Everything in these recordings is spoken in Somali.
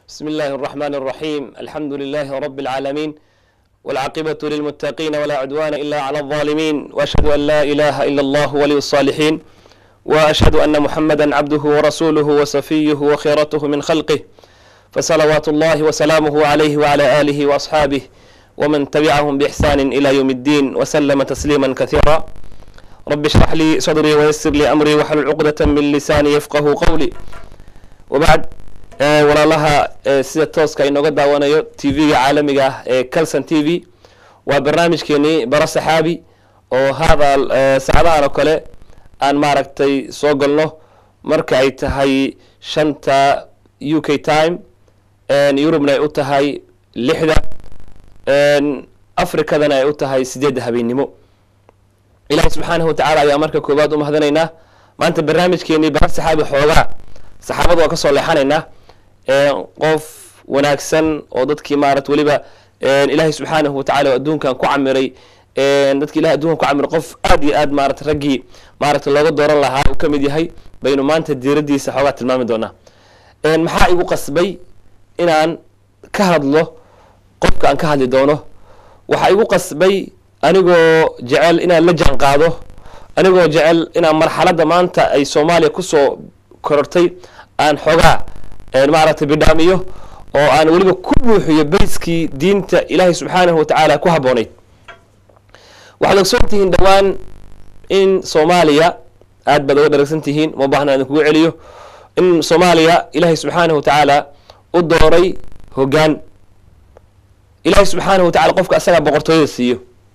بسم الله الرحمن الرحيم الحمد لله رب العالمين والعاقبة للمتقين ولا عدوان إلا على الظالمين وأشهد أن لا إله إلا الله ولي الصالحين وأشهد أن محمدا عبده ورسوله وصفيه وخيرته من خلقه فصلوات الله وسلامه عليه وعلى آله وأصحابه ومن تبعهم بإحسان إلى يوم الدين وسلم تسليما كثيرا رب اشرح لي صدري ويسر لي أمري واحلل عقدة من لساني يفقه قولي وبعد walaalaha sida tooska inooga daawanayo t v-ga caalamiga ah ee calson t v waa barnaamijkeenii baro saxaabi oo hadal saacadahan oo kale aan maaragtay soo galno marka ay tahay shanta u k time yurubna ay u tahay lixda africadana ay u tahay sideedda habeennimo ilahi subxaanahu watacala ayaa marka koowaad u mahadinaynaa maanta barnaamijkeenii baro saxaabi xoogaa saxaabada waa kasoo leexanaynaa qof wanaagsan oo dadkii maarata weliba ilaahay subxaanahu watacala adduunkan ku camiray dadki ilahay adunkan ku camiray qof aad iyo aad maarata raggii maarata looga dooran lahaa uu ka mid yahay baynu maanta diiradiisa xoogaa tilmaami doonaa maxaa igu qasbay inaan ka hadlo qofka aan ka hadli doono waxaa igu qasbay anigoo jecel inaan la jaan qaado anigoo jecel inaan marxaladda maanta ay soomaaliya kusoo korortay aan xoogaa maaragtay bidhaamiyo oo aan weliba ku buuxiyo bayskii diinta ilaahay subxaanahu watacaala ku habboonayd waxaad ogsoon tihiin dhowaan in soomaaliya aad baad oga dharagsan tihiin ma baahna idin kugu celiyo in soomaaliya ilaahay subxaanahu watacaala u dooray hoggaan ilaahay subxaanahu watacala qofka asagaa boqortooyada siiyo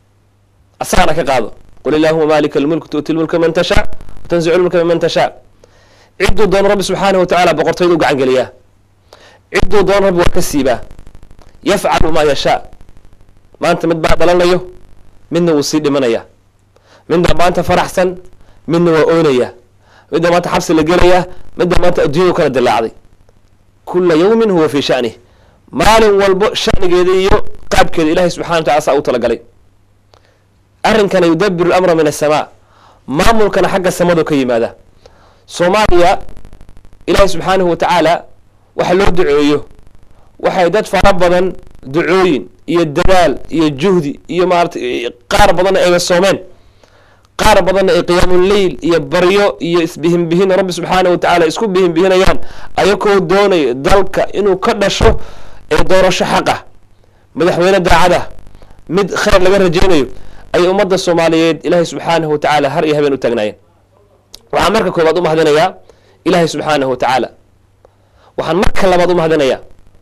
asagana ka qaado qul illaahuma maalika almulk tu'ti lmulka man tashaa watanzicu lmulka miman tashaa cidduu doono rabbi subxaanahu watacala boqortooyada u gacan geliyaa cidduu doono rabbi waa ka siibaa yafcalu maa yashaa maanta mid baa dhalanayo midna wuu sii dhimanaya midna maanta faraxsan midna waa oynaya midna maanta xabsi la gelayaa midna maanta adduunyadu kala dilaacday kula yawmin huwa fii shanih maalin walbo shanigeeda iyo qaabkeeda ilahay subxana watacala saa u talagalay arrinkana yudabiru lamra min asamaa maamulkana xagga samadu ka yimaada soomaaliya ilaahay subxaanahu watacaala waxa loo duceeyo waxay dad fara badan ducooyin iyo dadaal iyo juhdi iyo maarata qaar badanna ay soomeen qaar badanna ay qiyaamuleyl iyo baryo iyo isbihinbihin rabbi subxaanahu watacala isku bihinbihinayaan ayakoo doonayo dalka inuu ka dhasho ee doorasho xaqah madaxweyne daacada mid khayr laga rajaynayo ayay ummadda soomaaliyeed ilaahay subxaanahu watacaala har iyo habeen u taagnaayeen waxaan marka koobaad u mahadinayaa ilaahay subxaanahu watacaala waxaan marka labaad u mahadinayaa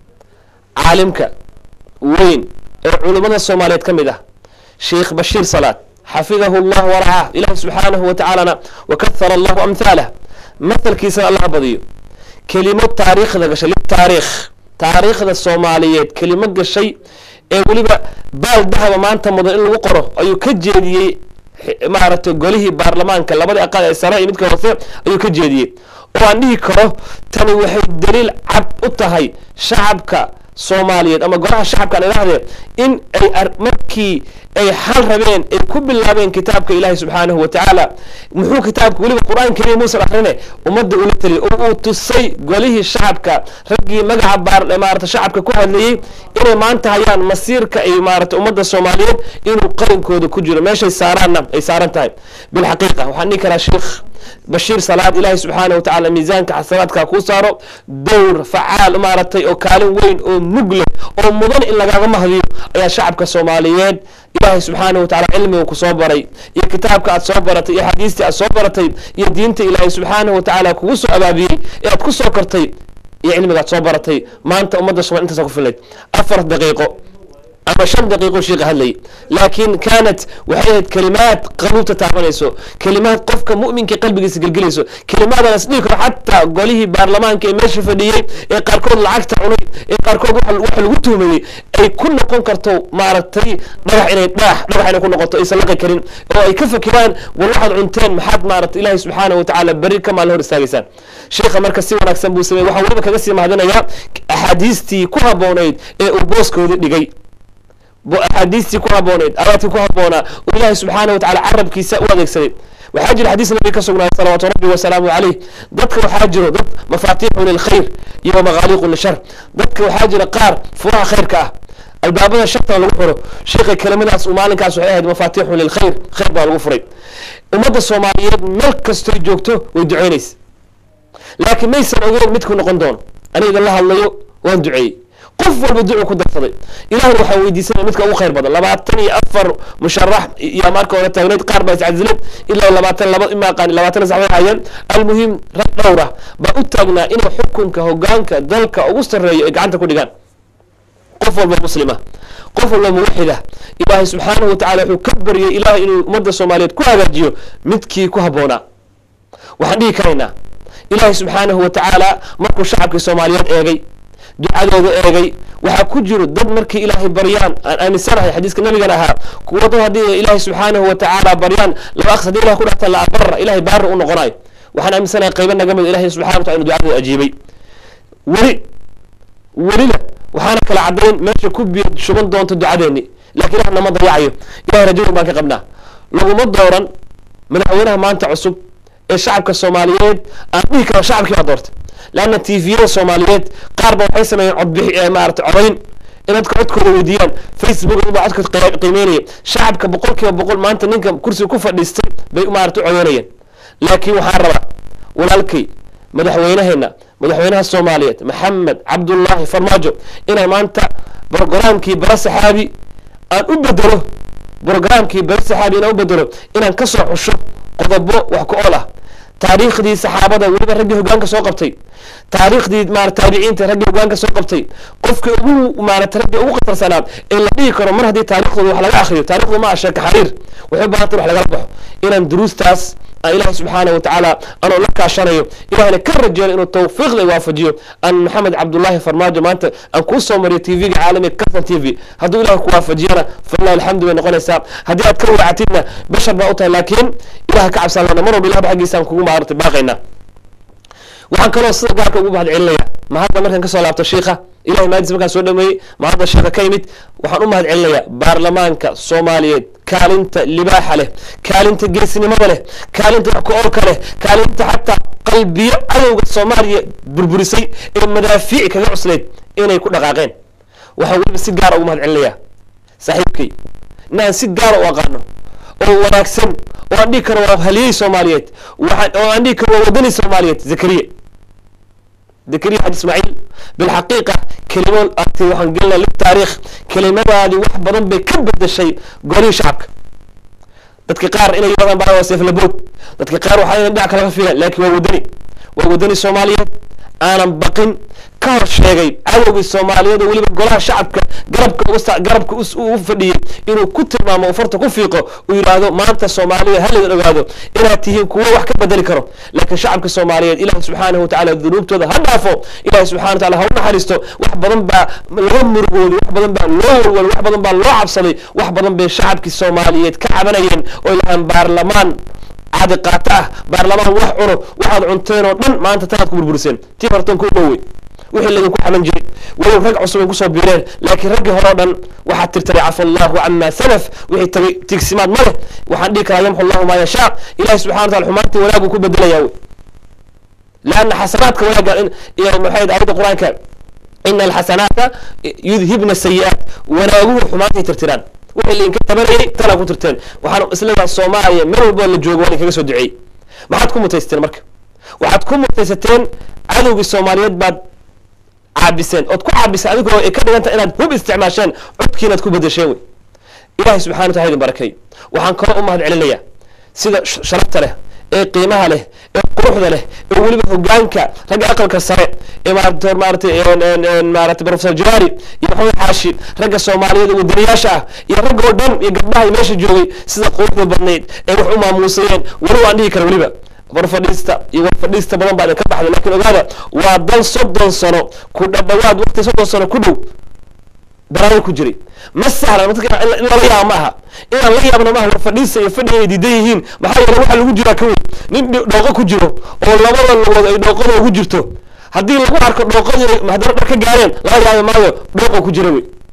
caalimka weyn ee culimmada soomaaliyeed ka mid ah sheikh bashiir salaad xafidahu llah waracaah ilaahay subxaanahu watacaalana wakahara allahu amhaalah mathalkiisana allaha badiyo kelimo taariikhda gashay litaariikh taariikhda soomaaliyeed kelimo gashay ee weliba baal dahaba maanta mudan in lagu qoro ayuu ka jeediyey maaragtay golihii baarlamaanka labadii aqal ee sare iyo midka hoose ayuu ka jeediyey oo aan dhihi karo tani waxay daliil cad u tahay shacabka soomaaliyeed ama golaha shacabka aan idhahdee in ay markii ay xal rabeen ay ku bilaabeen kitaabka ilaahi subxaanahu watacaala muxuu kitaabka weliba qur-aan kariim muusan akrine ummadda ula taliya oo uu tusay golihii shacabka raggii magaca baar maarata shacabka ku hadlayey inay maanta hayaan masiirka ay maarata ummadda soomaaliyeed inuu qarinkooda ku jiro meeshay saaraanna ay saaran tahay bilxaqiiqa waxaan dhihi karaa sheikh bashiir salaad ilaahi subxaana watacala miisaanka xasanaadka kuu saaro dowr facaal maaragtay oo kaalin weyn oo mug leh oo mudan in lagaaga mahdiyo ayaa shacabka soomaaliyeed ilaahay subxaanahu watacala cilmiga ku soo baray iyo kitaabka aad soo baratay iyo xadiistii aad soo baratay iyo diinta ilaahay subxaanahu watacaala kugu soo abaabiyey ee aad ku soo kortay iyo cilmiga aad soo baratay maanta ummadda somal intaasa ku filayd afar daqiiqo ama shan daqiiqo sheika hadlayay laakiin kaanat waxay ahayd kelimaad qaluubta taabanayso kelimaad qofka mu'minka qalbigiisa gelgelayso kelimaadaan is dhihi karo xataa golihii baarlamaanka ee meesha fadhiyey ee qaarkood lacagta cunay ee qaarkood waxa lagu tuhmayey ay ku noqon karto maaragtay dhagax inay dhagax dhagax inay ku noqoto aysan laqi karin oo ay ka fakiraan war waxaad cunteen maxaad maarata ilaahay subxaanahu watacaala berri ka maalin hor istaagaysaan sheikha marka si wanaagsan buu sameeyey waxaan weliba kaga sii mahadinayaa axaadiistii ku habboonayd ee uu booskoodii dhigay axaadiistii ku habbooneyd abaadkii ku habboonaa oo ilaahay subxaana watacala carabkiisa u adeegsaday waxaa jira xadiis nabi ka sugnaaday salawaatu rabbi wasalaamu calayh dadka waxaa jiro dad mafaatiixu lilkhayr iyo wamaqaaliiqu lishar dadka waxaa jira qaar furaha khayrka ah albaabada shartana lagu xiro sheekha kelimadaas uu maalinkaas waxay ahayd mafaatiixu lilkhayr khayr baa lagu furay ummadda soomaaliyeed meel kastoy joogto way duceynaysa laakiin maysan ogeyn midku noqon doono aniga la hadlayo waan duceeyey qof walba ducu ku darsaday ilahna waxaa weydiisanaya midka ugu khayr badan labaatan iyo afar musharax iyo marka hore taagneyd qaar baa iscadilad ilaa labaatan laba imaaqaan labaatan sax way hayeen almuhim rag dhowra baa u taagnaa inay xukunka hogaanka dalka ugu sarreeyo ay gacanta ku dhigaan qof walba muslima qof walba muwaxida ilaahay subxaanahu watacala wuxuu ka baryay ilahay inuu ummadda soomaaliyeed ku hagaajiyo midkii ku habboonaa waxaan dhihi karaynaa ilaahay subxaanahu watacaala markuu shacabkii soomaaliyeed eegay ducadooda eegay waxaa ku jiro dad markay ilaahay baryaan aan aaminsanahay xadiiska nabigan ahaa kuwa dad haddii ilaahay subxaanahu watacaala baryaan laba aqs hadii ilah ku dhahta la abara ilahay baara u noqonayo waxaan aaminsanahay qaybo naga mid ilahay subxana watala inu ducadooda ajiibay weli welina waxaana kala caddayn meesha ku biyo shuban doonto ducadeeni lakin ilah nama dayacayo ilahay rajadan baan ka qabnaa laguma dooran madaxweynaha maanta cusub ee shacabka soomaaliyeed aan dhihi karo shacabkii baa doortay leanna tviyada soomaaliyeed qaar ba waxay sameeyeen codbixi maarata codayn in dadka codkooda weydiiyaan facebook baa codka qiimeynaya shacabka boqol kiiba boqol maanta ninka kursiga ku fadhiistay bay maarata u codeynayeen laakiin waxaan rabaa walaalkay madaxweynaheena madaxweynaha soomaaliyeed maxamed cabdullaahi farmaajo inaan maanta brogramkii bara saxaabi aan u bedelo brogramkii bara saxaabi inaan u bedelo inaan kasoo xusho qodobo wax ku ool ah taariikhdii saxaabada weliba raggii hogaanka soo qabtay taariikhdii maara taabiciinta raggii hogaanka soo qabtay qofkii ugu maarata raggii ugu khatarsanaad ee la dhihi karo mar haddii taariikhdooda wax laga akriyo taarikhdu ma ah sheeka xariir waxay u baahantay wax lagala baxo inaan duruustaas aan ilaahay subxaana watacaala anoo la kaashanayo ilahayna ka rajeyno inuu tawfiiqda waafajiyo aan maxamed cabdullaahi farmaajo maanta aan kuu soo mariyo t v-ga caalamiga carton t v hadduu ilahay ku waafajiyana falilah alxamdu bay noqonaysaa haddii aad ka wacatidna bashar baa u tahay laakiin ilaha ka cabsan lana mar walba ilahba xaggiisaan kugu maarata baaqaynaa waxaan kaloo sida gaarka ugu mahad celinaya ma hadda markaan kasoo laabto shiikha ilahay maadis markaan soo dhameeyey ma hadda sheeka ka yimid waxaan u mahad celinayaa baarlamaanka soomaaliyeed kaalinta libaaxa leh kaalinta geesinimada leh kaalinta wax ku oolka leh kaalinta xataa qalbiyo cadowga soomaaliya burburisay ee madaafiic kaga cuslayd inay ku dhaqaaqeen waxaan weliba si gaara ugu mahad celinayaa saaxiibkay inaan si gaara u aqaano oo wanaagsan oo aan dhihi karo waa haliyey soomaaliyeed oo aan dhihi karo waa wadani soomaaliyeed zakariya zakariya xaji ismaaciil bilxaqiiqa kelimo arti waxaan gelina litaariikh kelimadaadii wax badan bay ka bedeshay golihii shacabka dadka qaar inay yidhahdaan baa waa seeflabood dadka qaar waxaa inay dhinac kalaga fiilan laakiin waa wadani waa wadani soomaaliyeed aanan baqin ka hor sheegay cadowgii soomaaliyeed oo weliba golaha shacabka garabka garabka u fadhiyey inuu ku tilmaamo uu farta ku fiiqo uu yidhaahdo maanta soomaaliya haladan ogaado inaad tihiin kuwo wax ka bedeli karo laakiin shacabka soomaaliyeed ilahi subxaanahu watacala dunuubtooda ha dhaafo ilahi subxana watacala ha u naxariisto wax badan baa laga murugooday wax badan baa loo walwal wax badan baa loo cabsaday wax badan bay shacabkii soomaaliyeed ka cabanayeen oo ilahaan baarlamaan cadi qaato ah baarlamaan wax cuno waxaad cunteen oo dhan maanta tanaad ku burburiseen tii hortan ku dhowey wixii laydinku xaman jiray walow rag cusub ay kusoo biireen laakiin raggii hore o dhan waxaad tirtiray cafa allahu cama salaf wixii tagay tigsimaad ma leh waxaan dhihi karaa yamxu allahu maa yashaa ilahi subxana watala xumaantii wanaaguu ku bedelayaa wey laanna xasanaadka wanaaga maxay aayadda qur-aanka ina alxasanaata yudhibna sayi-aat wanaaguhu xumaantay tirtiraan wixii lainka tabanayay tanaa ku tirteen waxaan isladaa soomaaliya meel walbo la joogo waa idinkaga soo duceeyey maxaad ku mutaysateen marka waxaad ku mutaysateen cadowgii soomaaliyeed baad caabiseen ood ku caabiseen adigoo ay ka dhiganta inaad hub isticmaasheen codkiinaad ku bedesheen wey ilahay subxana watala idin barakay waxaan kaloo u mahad celinayaa sida sharafta leh ee qiimaha leh ee quruxda leh ee weliba hogaanka ragga aqalka sare ee maarata maaratay maarata professor jawari iyo maxamed xaashi ragga soomaaliyeed ee wadaniyaasha ah iyo ragga oo dhan iyo gabdhaha iyo meesha joogay sida quruxda badnayd ee wax u maamuusayeen weliba aan dhihi kara weliba warfadhiista iyo warfadhiista badan baa idin ka baxday lakin ogaada waa dal soddon sano ku dhadhawaad waqti soddon sano ku dhow daraayo ku jiray ma sahlan dadka in lala yaaba ma aha inaan la yaabna maaha warfadhiista iyo fadhiga ay diidan yihiin maxaa yeele waxaa lagu jiraa ka weyn nin dhooqo ku jiro oo labada lugood ay dhooqada ugu jirto haddii lagu arko dhooqadii haddana dhar ka gaareen laga yaabi maayo dhooqo ku jira wey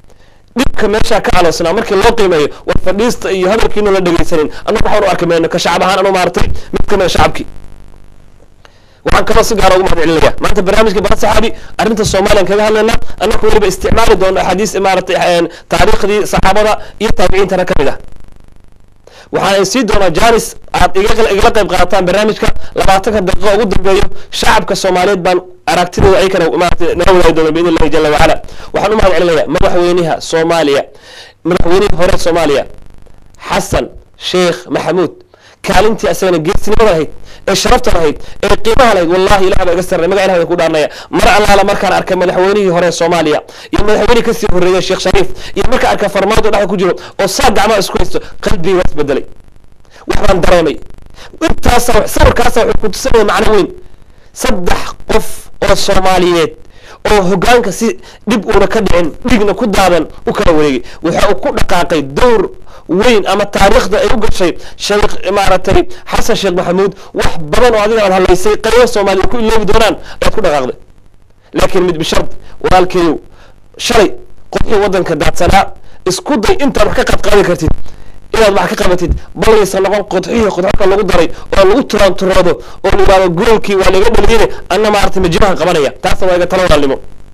dhibka meeshaa ka aloosnaa markii loo qiimeeyo war fadhiista iyo hadalkiinu la dhegaysanin annagu waxaan u arki mayno ka shacab ahaan anu maartay mid ka mida shacabkii waxaan kaloo si gaara ugu mahad celinaya maanta barnaamijka bara saxaabi arrinta soomaaliyan kaga hadlayna annaku weliba isticmaali doono axaadiis maaratay taariikhdii saxaabada iyo taabiciintana ka mid ah waxaan sii doonaa janis aad igala qayb qaadataan barnaamijka labaatanka daqiiqo ugu dambeeyo shacabka soomaaliyeed baan aragtidooda ay kana maarata naga wadaagi doona biidn illahi jala wacala waxaan u mahad celinaya madaxweynaha soomaaliya madaxweynihii hore soomaaliya xasan sheekh maxamuud kaalintii asagana geesnimada lahayd ee sharafta lahayd ee qiimaha lahayd wallahi ilah baa iga sarnay maga ilahay ku dhaarnaya mar allaala markaan arkay madaxweynihii hore soomaaliya iyo madaxweynihii kasii horreeyay sheekh shariif iyo markaan arkay farmaajo dhexda ku jiro oo saa gacmaha isku haysto qalbigii waa isbedelay wax baan dareemay intaasa sawirkaasa wuxuu ku tusinaya macno weyn saddex qof oo soomaaliyeed oo hogaanka si dhib uuna ka dhicin dhigna ku daadan u kala wareegay waxa uu ku dhaqaaqay dowr weyn ama taariikhda ay u gashay sheekh maaragtay xasan sheekh maxamuud wax badan oo adiga aad hadlaysay qaybo soomaaliya ku iloobi doonaan ayaad ku dhaqaaqday laakiin mid bishard walaalkeeyow shalay qodxii waddanka daadsanaa isku day intaad wax ka qadqaadi kartid inaad wax ka qabatid balaysa noqon qodxihii qodxoka lagu daray oo lagu turaanturoodo oo la yidhahdo goolkii waa laga dhaliyene anna maaragtay majibahan qabanaya taasna waa iga talo walaalnimo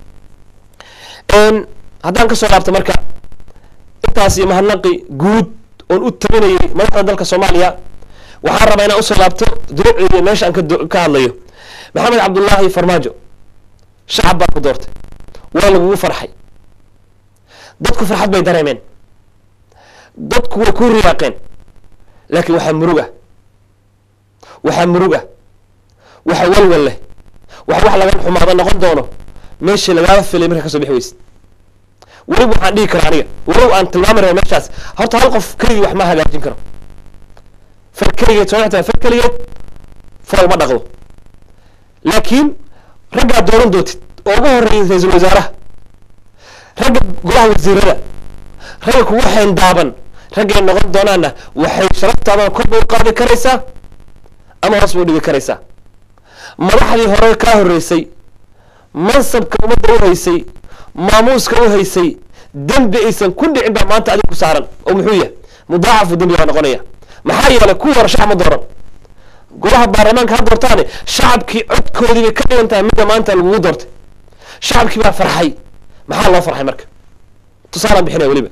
haddaan kasoo laabto marka intaas iyo mahadnaqi guud oon u tabinayay madaxda dalka soomaaliya waxaan rabaa inaan usoo laabto duruucdeeda meesha aan ka hadlayo maxamed cabdullaahi farmaajo shacab baa ku doortay waa lagugu farxay dadku farxad bay dareemeen dadku way ku riyaaqeen laakiin waxaa murug ah waxaa murug ah waxa walwal leh waxa wax laga xumaada noqon doono meeshii lagaala filay markaa kasoo bixi weyse weliba waxaan dhihi karaa aniga walow aan tilmaami raba meeshaas horta hal qof keligii wax ma hagaajin karo far keligeed soo xtaa far keligeed fool ma dhaqdo laakiin raggaa dooran dootid oo ugu horreeyay ra-iisul wasaaraha ragga golaha wasiirada ragga kugu xeendaaban raggay noqon doonaanna waxay sharaftaadana kor bay u qaadi karaysaa ama hoos bay u dhigi karaysaa madaxdii hore kaa horreysay mansabka ummadda u haysay maamuuska u haysay dembi aysan ku dhicin baa maanta adig ku saaran oo muxuu yahay mudaacafu dembi baa noqonaya maxaa yeelay kuwii hore shacab ma dooran golaha baarlamaanka ha doortaane shacabkii codkoodii bay ka dhigan tahay midda maanta lagugu doortay shacabkii baa farxay maxaa loo farxay marka tusaalaan bixinaya weliba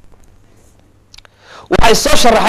waxay soo sharaxay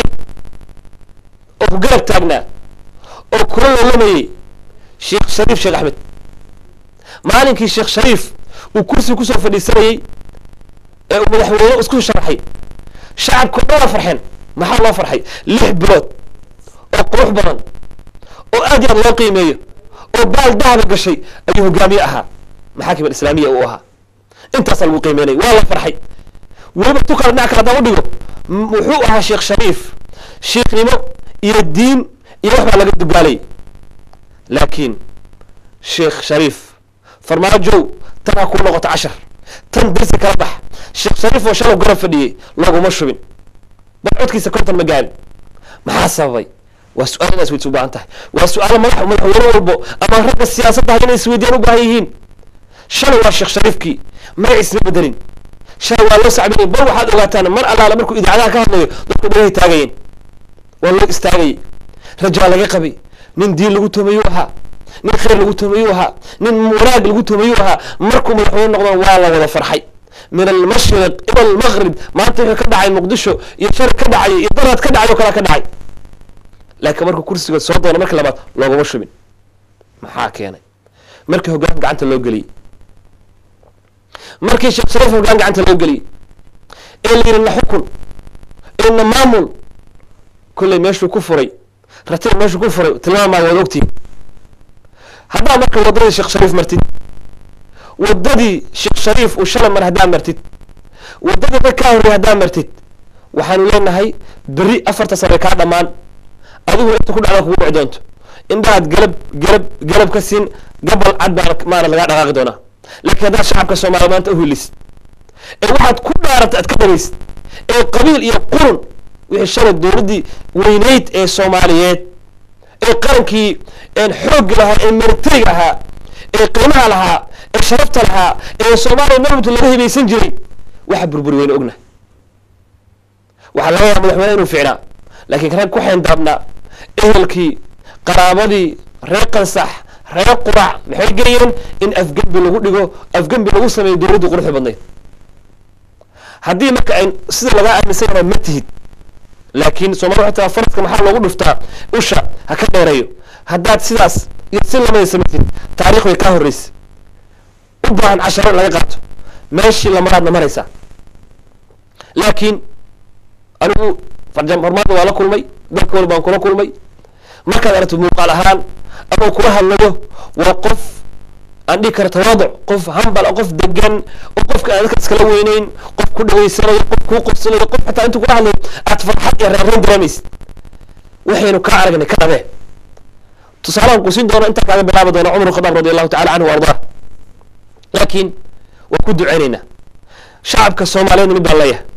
oo ku garab taagnaa oo kula lolamayey sheekh shariif sheekh axmed maalinkii sheekh shariif uu kursi kusoo fadhiisanayey ee uu madaxweyne isku sharaxay shacabka o dhan waa farxeen maxaa loo farxay lix bilood oo qurux badan oo aad iyo aad loo qiimeeyo oo baal dahaba gashay ayuu hogaamiye ahaa maxaakim alislaamiya uu ahaa intaasaa lagu qiimeynaya waa la farxay weliba tu kale dhinac kale haddaan udhigo wuxuu ahaa sheekh shariif sheikhnimo iyo diin iyo wax baa laga dugaalayay laakiin sheekh shariif farmaajow tan ha kuu noqoto cashar tan dersi kala bax sheekh shariif oo shalow garab fadhiyey looguma shubin bal codkiisa konton ma gaarin maxaa sababay waa su-aal inaad isweydiis u baahan tahay waa su-aalo madax madaxweyne walbo ama ragga siyaasadda hay inay isweydiyaan u baahan yihiin shalay waa sheekh shariifkii magaciisma bedelin shalay waa loo sacbinay bal waxaad ogaataan mar allaale markuu idaacadaha ka hadlayo dadku dhagahay taagayeen waa loo istaagayay rajaa laga qabay nin diin lagu tumayuu ahaa nin khayr lagu tumayuu ahaa nin wanaag lagu tumayuu ahaa markuu madaxweyne noqdo waa la wada farxay min almashriq ila almaqrib maanta wuxuu ka dhacay muqdisho iyo shari ka dhacay iyo daraad ka dhacay oo kala ka dhacay laakiin markuu kursiga soo doono marka labaad looguma shubin maxaa keenay markii hoggaan gacanta loo geliyey markii sheekh shariif hoggaan gacanta loo geliyey ee la yidhi na xukun ee na maamul kolley meeshuu ku furay ratib meeshuu ku furay tilmaamaa waad ogtihin haddaa marka waddadii sheekh shariif martid waddadii sheekh shariif uu shalay mar haddaa martid waddadii rag kaa horrey haddaa martid waxaanu leenahay berri afarta sare kaa dhammaan adigu inta ku dhacda kugu dhici doonto indhahaad galab galab galab ka siin gabal cad baa maana lagaa dhaqaaqi doonaa laakiin haddaad shacabka soomaaliya maanta u helisid ee waxaad ku dhaarata aad ka dhagaysid ee qabiil iyo qurun wixii shalay dowladdii weyneyd ee soomaaliyeed ee qarankii xoogga lahaa ee militariga ahaa ee qiimaha lahaa ee sharafta lahaa ee soomaaliya marwata laga hibaysan jiray waxa burburi weyna ognahay waxaa laga yaaba madaxweyne inuu fiicnaa laakiin rag ku xeendaabnaa ehelkii qaraabadii reer qansax reer qurac maxay geeyeen in afgembi lagu dhigo afgembi lagu sameeyo dowladdu quruxda badnayd haddii marka ay sida lagaa aaminsan yahay ma tihid laakiin soomali waxay tahay faradka maxaa loogu dhuftaa usha ha ka dheereeyo haddaad sidaas iyo si lamada samaysid taariikh way kaa horreysa u baahan casharo in laga qaato meeshii lamaraadna maraysaa laakiin anigu farjam hormaadda waa la kulmay dalka wal baan kula kulmay markaad aragto muuqaal ahaan ama kula hadlayo waa qof aan dhihi kara tawaaduc qof hambal qof degan oo qofka aan dadka iskala weyneyn qof ku dhaweysanayo qof kuu qobsanayo qof xataa intuu kula hadlayo aad farxad iyo reereen dareemaysid waxaynu ka aragnay ka dhabee tusaalahan ku siin doono intaa kaaga bilaabi doona cumar khadaab radi allahu tacala canhu wa ardaa laakiin waan ku duceynaynaa shacabka soomaaliyeed mid baan leeyahay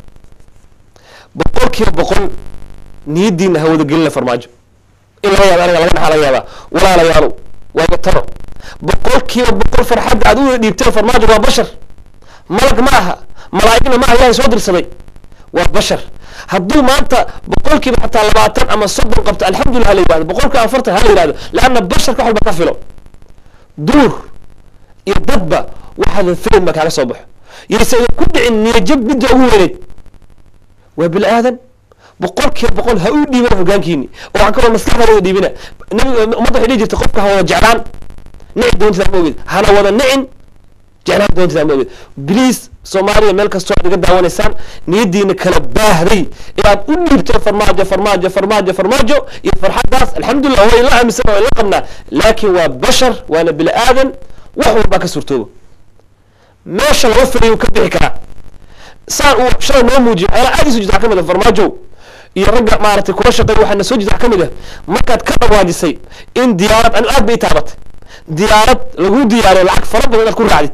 boqol kiiba boqol niyadiina hawada gelina farmaajo in laga yaaba aniga laga dhaxaa laga yaabaa walaalayaalo waaga taro boqol kiiba boqol farxadda aad u dhiibteen farmaajo waa bashar malag ma aha malaa'igna ma aha ilahay soo dirsaday waa bashar hadduu maanta boqol kiiba xataa labaatan ama soddon qabto alxamdulillah hala yihahdo boqolkiiba afartan hala yihahdo leanna basharka wax walba ka filo duur iyo dadba waxaada filim ba kaaga soo baxo yaysa idin ku dhicin niyajab midda ugu weyneyd waa bini aadan boqol kiiba boqol ha u dhiibana hogaankiini oo waxaan kaloo maskaxda wada dhiibina nabiga ummadda waxay dhihi jirta qofka ha wada jeclaan nici doontidaa ma ogid hana wada nicin jeclaan doontidaa ma ogid bliis soomaaliya meel kastoo aad iga daawanaysaan niyadiina kala baahday inaad u dhiibto farmaajo farmaajo farmaajo farmaajo iyo farxaddaas alxamdulillah way la aaminsan way la qabnaa laakiin waa bashar waana bini aadan wax walbaa ka surtooba meesha laga filayo ka bixi karaa saan uu shalay noo muujiyo waxyaala aad isu jirta waxaa ka mid a farmaajow iyo ragga maaragtay kula shaqeey waxaana soo jirta waxaa ka mid ah markaad ka dhawaajisay in diyaarad anigu aad bay i taabatay diyaarad lagu diyaariyo lacag fara badan inaad ku raacdid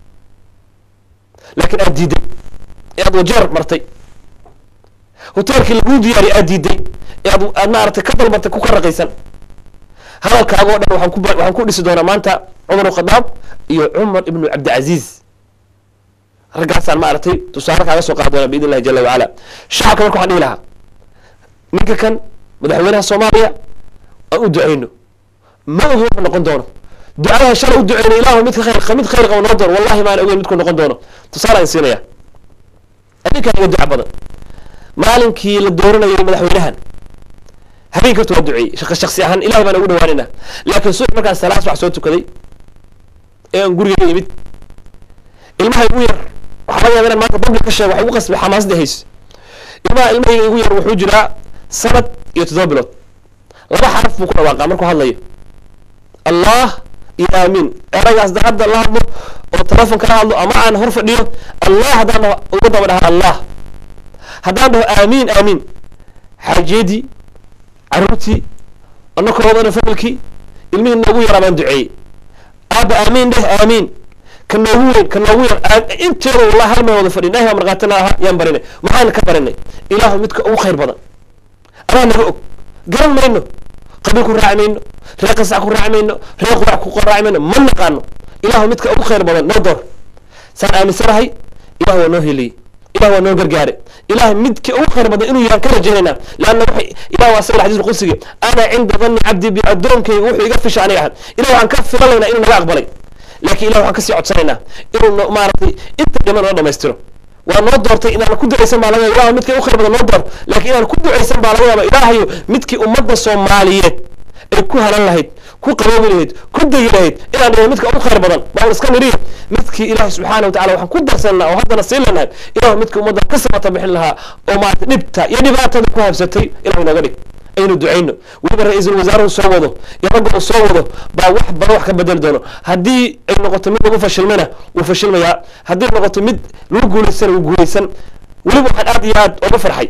laakiin aad diiday ee aad wajeer martay hoteelkii laguu diyaariyo aad diiday ee aad aad maaragtay ka dalbatay ku ka raqaysan hadalkaaga o dhan waxaan ku waxaan ku dhisi doonaa maanta cumar khadaab iyo cumar ibnu cabdicaziiz raggaasaan maaragtay tusaale kaaga soo qaadi doona biidn illahi jala wacala shacabka marka waxaan dhihi lahaa ninka kan madaxweynaha soomaaliya aan u duceyno ma ogi wuxuu noqon doono ducadaha shalay u duceyno ilaahu midka khayr mid khayr qaba noo doono wallahi maana ogeyn midku noqon doono tusaale aan siinaya adinkaan iga duca badan maalinkii la dooranayay madaxweynahan habeen karta waa duceeyey shaq shaksi ahaan ilahay baan ugu dhawaanayna laakiin subax markaan salaas wax soo tukaday ee aan guriga yimid ilmaha igu yar waxaa laga yaba inaan maanta public ka sheego wax igu qasbay xamaasadii hayso ilmaha ilmahayga igu yar wuxuu jiraa sanad iyo toddoba bilood laba xaraf buu ku dhawaaqaa markuu hadlayo allah iyo aamiin eragaas da hadda la hadlo oo telefon kala hadlo ama aan hor fadhiyo allah haddaan dhaho uga daba dhaha allah haddaan dhaho aamiin aamiin xaajeedii caruurtii anakoodana familkii ilmihii noogu yaraa baan duceeyey aaba aamiin dheh aamiin ka noogu weyn ka noogu yar inteeda wallahi hal meel wada fadhi ilahi baa markaatina aha yaan barinay maxaan ka barinay ilaahu midka ugu khayr badan adaa naga og garan mayno qabiil ku raaci mayno reer qasac ku raaci mayno reer qurac ku raaci mayno ma naqaano ilaahu midka ugu khayr badan noo door saan aaminsanahay ilah waa noo heliyey ilah waa noo gargaare ilaah midka ugu khayr badan inuu yahan ka rajaynayna leanna waxay ilah waa asaga xadiis qudsiga ana cinda dhanni cabdi bi addoonkayga wuxuu iga fisha aniga ahan ilah waxaan ka filanaynaa inuu naga aqbalay laakiin ilah waxaan kasii codsanaynaa inuu maaragtay inta dhiman noo dhamaystiro waa noo doortay inaan ku ducaysan baa laga ilah midkii ugu khayr badan noo door laakiin inaan ku ducaysan baa laga yaaba ilaahayo midkii ummadda soomaaliyeed ay ku halan lahayd ku qaboobi lahayd ku degi lahayd inaan dhihin midka ugu khayr badan baan iska nidhiyo midkii ilaahi subxaana wa tacala waxaan ku darsanaa oo haddana siin lanahay ilahu midkii ummadda ka sabata bixin lahaa oo maarata dhibta iyo dhibaatada ku habsatay ilahu nooga dhig aynu ducayno weliba ra-iisul wasaaruhu soo wado iyo ragga uu soo wado baa wax badan wax ka bedeli doono haddii ay noqoto mid lagu fashilmayna wuu fashilmayaa haddii noqoto mid lagu guulaysana wuu guulaysan weliba waxaan aad iyo aad uga farxay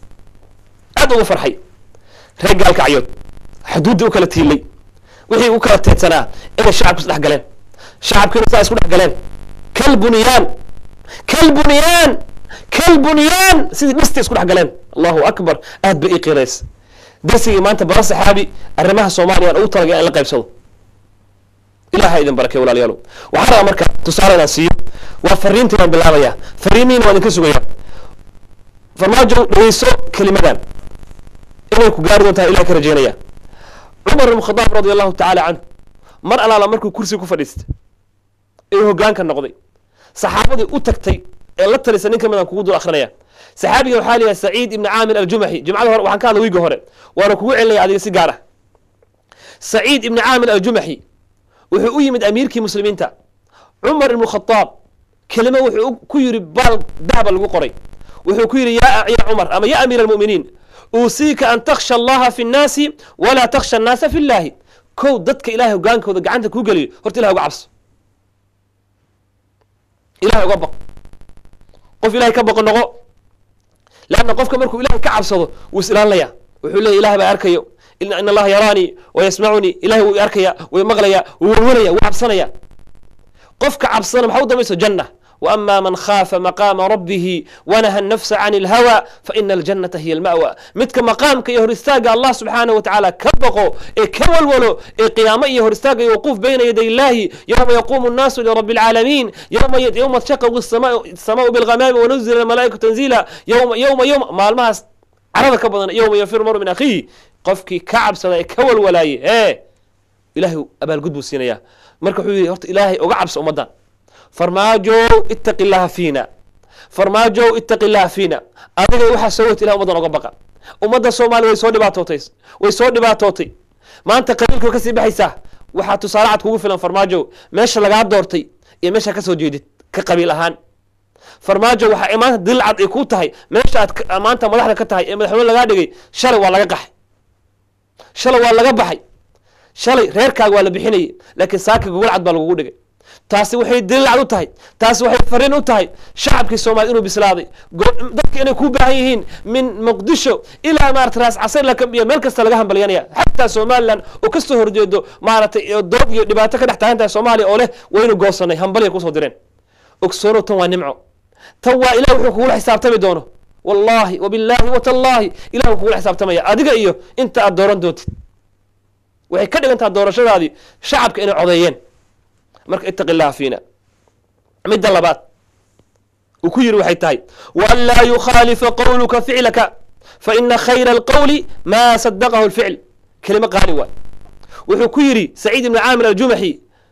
aad uga farxay reer gaalkacyood xuduuddii u kala tiilay wixii u kala teedsanaa inay shacabku isdhex galeen shacabkiina saa isku dhex galeen kal bunyaan kal bunyaan kal bunyaan sidii dhistay isku dhex galeen allahu akbar aad ba ii qiirays darsigii maanta bara saxaabi arrimaha soomaaliya aan ugu talagay aan la qaybsado ilaha idin barakey walaalayaalo waxaan rabaa marka tusaale inaan siiyo waa fariintii baan bilaabaya fariimihiina waa idinka sugaya farmaajo dhegeyso kelimadan inay ku gaari doontaa ilaha ka rajeynaya cumar ibn khadaab radi allahu tacaala canhu mar alaala markuu kursi ku fadhiistay ee hoggaanka noqday saxaabadii u tagtay ee la talisa nin ka mid aan kugu dul akrinaya saxaabiga waxaa layahay saciid ibni caamir aljumaxi jumcada hore waxaan ka hadla wiiga hore waana kugu celinaya adiga si gaar ah saciid ibni caamir aljumaxi wuxuu u yimid amiirkii muslimiinta cumar ibnu khadaab kelimo wuxuu ku yidhi baal dahba lagu qoray wuxuu ku yidhi ya ya cumar ama ya amiir almu'miniin uusiika an takhsha allaha fi nnaasi walaa takhsha annaasa fi llahi kow dadka ilahay hogaankooda gacanta kuu geliyo horta ilahay uga cabso ilahay uga baq qof ilahay ka baqo noqo leanna qofka markuu ilahay ka cabsado wuu is ilaalinaya wuxuu leeya ilahay baa arkayo in allaha yaraanii wa yasmacunii ilahay wuu arkaya wuu maqlaya wuu warwaraya wuu cabsanaya qofka cabsana maxaa u dambayso janna وأما من خاف مقام ربه ونهى النفس عن الهوى فإن الجنة هي المأوى متك مقامك يهرستاق الله سبحانه وتعالى كبقو إيه كولولو إيه قيامة يهرستاق وقوف بين يدي الله يوم يقوم الناس لرب العالمين يوم يد يوم تشقق السماء السماء بالغمام ونزل الملائكة تنزيلا يوم يوم يوم ما الماس عرضك بدن يوم يفر مر من أخيه قفكي كعب سلا كول ولاي إيه إلهي أبا القدب السينية مركو حبيبي هرت إلهي أقعب سأمدان farmaajow ittaqi illaha fiina farmaajow ittaqi illaha fiina adiga waxaa soo wata ilaha ummaddan oga baqa ummadda soomaaliya way soo dhibaatootay way soo dhibaatootay maanta qabiilka kasii baxaysaa waxaa tusaale cad kugu filan farmaajow meesha lagaa doortay iyo meesha kasoo jeedid ka qabiil ahaan farmaajo waxaa maanta dil cad ay ku tahay meesha aad maanta madaxda ka tahay ee madaxweyne lagaa dhigay shalay waa laga qaxay shalay waa laga baxay shalay reerkaaga waa la bixinayay laakiin saaka gogol cad baa lagugu dhigay taasi waxay daliilcad u tahay taasi waxay fariin u tahay shacabkii soomaliya inuu bislaaday dadka inay ku baahan yihiin min muqdisho ilaa maarata raas casar iyo meel kasta laga hambalyanaya xataa somalilan oo kasoo horjeedo maaratay doob iyo dhibaato ka dhex taagan tahay soomaaliya oo leh waynu goosanay hambalya kusoo direen ogsoono tan waa nimco tan waa ilah wuxuu kugula xisaabtami doono wallahi wabillahi watallaahi ilah wuu kugula xisaabtamaya adiga iyo inta aad dooran doontid waxay ka dhigan taha doorashadaadii shacabka inay codeeyeen marka itaqi illaha fiina midda labaad uu ku yiri waxay tahay waan laa yukhaalifa qowluka ficlaka faina khayra alqowli maa sadaqahu lficl kelimo qaali waay wuxuu ku yidhi saciid ibni caamir aljumaxi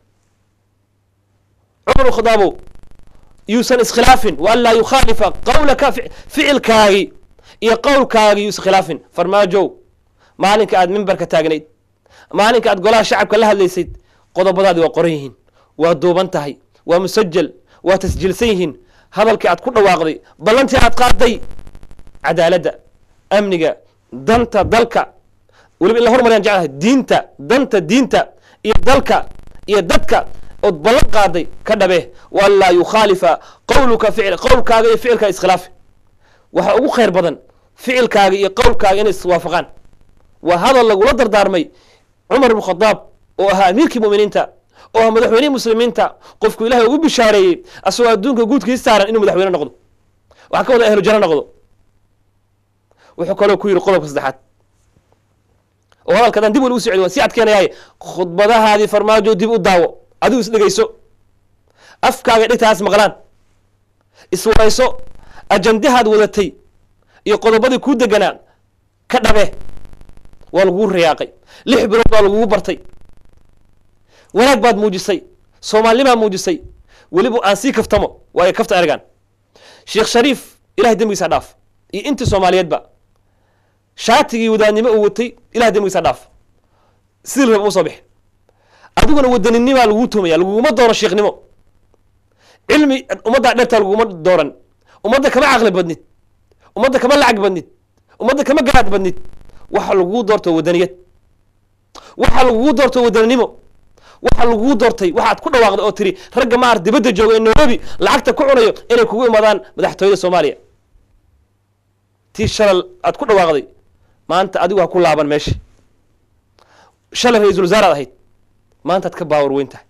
cumar khadaabow yuusan iskhilaafin waan laa yukhaalifa qowlaka ficilkaagi iyo qowlkaagi yuusan khilaafin farmaajow maalinka aad mimbarka taagnayd maalinka aad golaha shacabka la hadlaysayd qodobadaadi waa qoran yihiin waa duuban tahay waa musajal waa tasjiilsan yihiin hadalkii aad ku dhawaaqday ballantii aad qaaday cadaaladda amniga danta dalka weliba in la hormaryan jeclahay diinta danta diinta iyo dalka iyo dadka ood ballan qaaday ka dhabe waan laa yukhaalifa qowluka ficl qowlkaaga iyo ficilkaa iskhilaafi waxaa ugu khayr badan ficilkaaga iyo qowlkaaga inay iswaafaqaan waa hadal lagula dardaarmay cumar ibn khadaab oo ahaa amiirkii muminiinta oo ah madaxweynihii muslimiinta qofku ilahay ugu bishaareeyey asagoo adduunka guudkiis saaran inuu madaxweyne noqdo waxaa ka wada ahlu jano noqdo wuxuu kaloo ku yidhi qodobka saddexaad oo hadalka adaan dib weli u socdi waan sii adkeenayahay khudbadahaadii farmaajo dib u daawo adigu is dhegeyso afkaaga dhigtaas maqlaan iswarayso ajandahaad wadatay iyo qodobadii kuu deganaa ka dhabe waa lagugu rayaaqay lix bilood baa lagugu bartay wanaag baad muujisay soomaalinimaa muujisay weliba aan sii kaftamo waayo kafta ergan sheekh shariif ilahay dembigiisa dhaaf iyo intii soomaaliyeedba shaatigii wadaadnimo uu watay ilahay dembigiisa dhaaf sidii raba uma soo bixi adiguna wadaninnimaa laguu tuumaya laguguma doono sheekhnimo cilmi ummaddaa dhertaa laguguma dooran ummadda kama caqli badnid ummadda kama lacag badnid ummadda kama garaad badnid waxa lagugu doorto wadaniyad waxa lagugu doorto wadaninimo waxa lagugu doortay waxaad ku dhawaaqday oo tiri ragga maar dibadda jooga ee nairobi lacagta ku cunayo inay kugu imaadaan madaxtooyada soomaaliya tii shalal aad ku dhawaaqday maanta adigu ha ku laaban meesha shalay ra-iisul wasaaraad ahayd maantaad ka baawar weyn tahay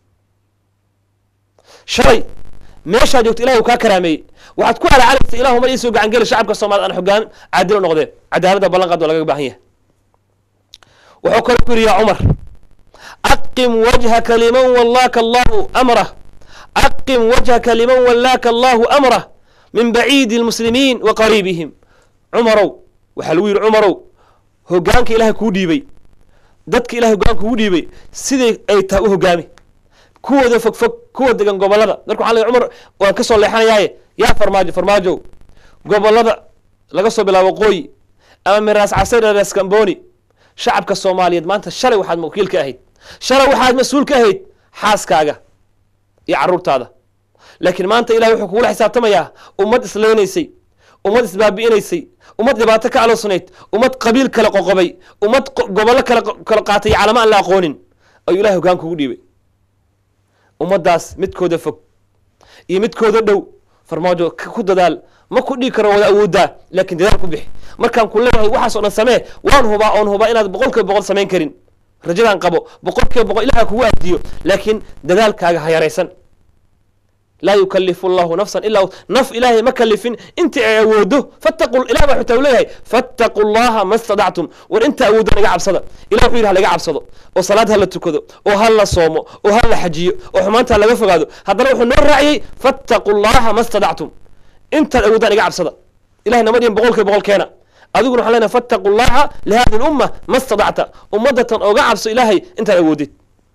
shalay meeshaa joogto ilahi uu kaa karaameeyey waxaad ku alaacalaysa ilahu mar iisoo gacan geli shacabka soomaaliyed aan hoggaan caadil u noqdeen cadaaladda ballan qaad waa lagaga baahan yahay wuxuu kale ku yidhi yaa cumar aqim wajhaka liman wallaaka allahu amrah aqim wajhaka liman wallaaka allahu amrah min baciidi lmuslimiin wa qariibihim cumarow waxaa lagu yidhi cumarow hogaanka ilahay kuu dhiibay dadka ilahay hogaanka kugu dhiibay siday ay tahay u hogaami kuwooda fog fog kuwa degan gobolada marka waxaa la cumar waan ka soo leexanayaaye yaa farmaajo farmaajow gobolada laga soo bilaabo waqooyi ama miraas casayr ras kamboni shacabka soomaaliyeed maanta shalay waxaad wakiil ka ahayd shalay waxaad mas-uul ka ahayd xaaskaaga iyo caruurtaada laakiin maanta ilahay wuxuu kugula xisaabtamayaa ummad isleynaysay ummad isbaabi'inaysay ummad dhibaato ka aloosnayd ummad qabiil kale qoqobay ummad gobollo kale kala qaatay calamo aan la aqoonin ayuu ilahay hogaan kugu dhiibay ummaddaas midkooda fog iyo midkooda dhow farmaajo ku dadaal ma ku dhigi karo wada awooddaa laakiin dadaal ku bixi markaan ku leeyahay waxaas o dhan samee waan hubaa oon hubaa inaad boqol kiiba boqol samayn karin rajadaan qabo boqol kiiba boqol ilaha kugu aadiyo laakiin dadaalkaaga ha yaraysan laa yukalifu allahu nafsan ilaa naf ilaahay ma kalifin inta ay awoodo fattaqu ilah baa xutaa u leeyahay fattaqu llaha ma stadactum war inta awooddo naga cabsada ilah wuxuu yidhi ha laga cabsado oo salaad ha la tukado oo ha la soomo oo ha la xajiyo oo xumaanta ha laga fogaado haddana wuxuu noo raaciyey fattaqu llaha ma stadactum intaad awoodaan iga cabsada ilahay nama dhihin boqol kiiba boqol keena adiguna waxaan leenahay fattaqu llaha lihadi lumma ma stadacta ummadatan oga cabso ilaahay intaad awoodid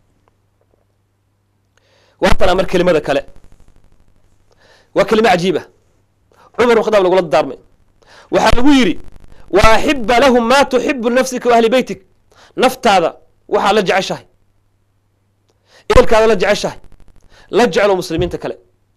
waatana mar kelimada kale waa kelimo cajiiba cumar bn khadaab lagula daarmay waxaa lagu yidhi wa axiba lahum ma tuxibu nafsika wa ahli beytik naftaada waxaa la jeceshahay ehelkaada la jeceshahay la jeclo muslimiinta kale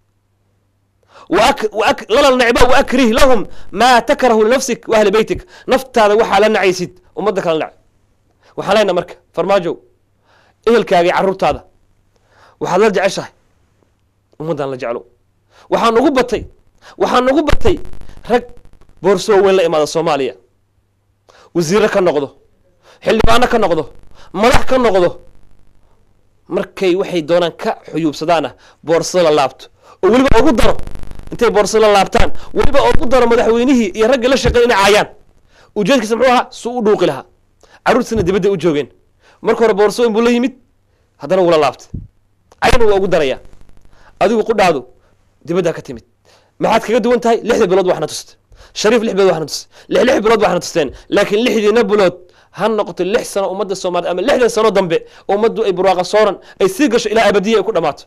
lala necba waakrih lahum maa takrahu linafsik wa ahli beytik naftaada waxaa la nacaysid ummadda kala nac waxaan leenaha marka farmaajow ehelkaaga iyo carruurtaada waxaad la jeceshahay ummaddan la jeclo waxaa nugu batay waxaa nugu batay rag boorsoo weyn la imaada soomaaliya wasiiro ka noqdo xildhibaano ka noqdo madax ka noqdo markay waxay doonaan ka xuyuubsadaana boorsada la laabto oo weliba ugu daro intay boorsada la laabtaan weliba ugu daro madaxweynihii iyo raggii la shaqeey inay caayaan ujeedkiisa muxuu ahaa suu u dhuuqi lahaa carruurtiisna dibadday u joogeen marka hore boorsooyin buu la yimid haddana wula laabtay cayna waa ugu darayaa adigu qudhaadu dibaddaa ka timid maxaad kaga duwan tahay lixda bilood waxna tusta shariif lix bilood waxna tusta lix lix bilood waxna tusteen laakiin lixdiina bilood ha noqoto lix sano ummadda soomaaliyed ama lixdan sano dambe ummaddu ay burwaaqa sooran ay sii gasho ilaa abadiya ay ku dhammaato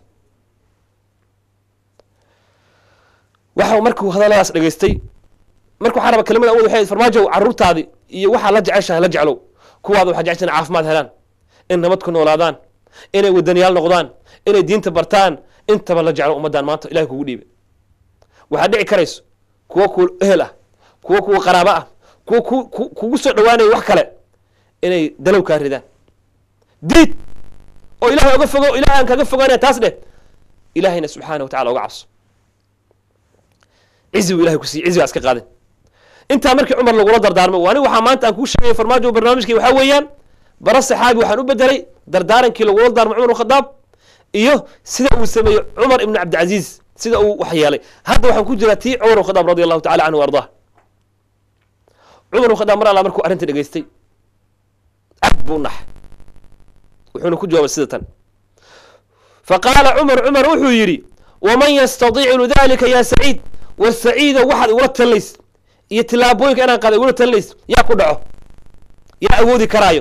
waxa markuu hadalladaas dhegaystay marka waxaa raba kelimada awood waxay farmaajow carruurtaadi iyo waxaa la jeceshahay la jeclow kuwaada waxaa jecesha inay caafimaad helaan in nabad ku noolaadaan inay wadaniyaal noqdaan inay diinta bartaan intaba la jeclo ummaddan maanta ilahay kugu dhiibay waxaad dhici karayso kuwo ku ehel ah kuwo kuwa qaraabo ah kuwo kugu soo dhawaanaya wax kale inay dalow kaa ridaan diid oo ilahay oga fogo ilahay aan kaga fogaanaya taas dheh ilahayna subxaana wa tacala oga cabso cizigu ilahay ku siiy cizigaa iska qaadin intaa markii cumar lagula dardaarmay ani waxaa maanta aan kuu sheegaya farmaajo barnaamijkii waxaa weeyaan bara saxaabi waxaan u bedelay dardaarankii lagula daarmay cumar bn khadaab iyo sida uu sameeyey cumar ibn cabdilcaziiz sida uu wax yeelay hadda waxaan ku jiraa tii cumar bn khadaab radi allahu tacala canhu ardah cumar bn khadaab mar alla markuu arrinta dhegaystay cad buu nax wuxuuna ku jawaabay sida tan faqaala cumar cumar wuxuu yidhi waman yastadiicu dalika ya saciid war saciida waxaad igula talinays iyo tilaabooyinka inaan qaada igula talinays yaa ku dhaco yaa awoodi karaayo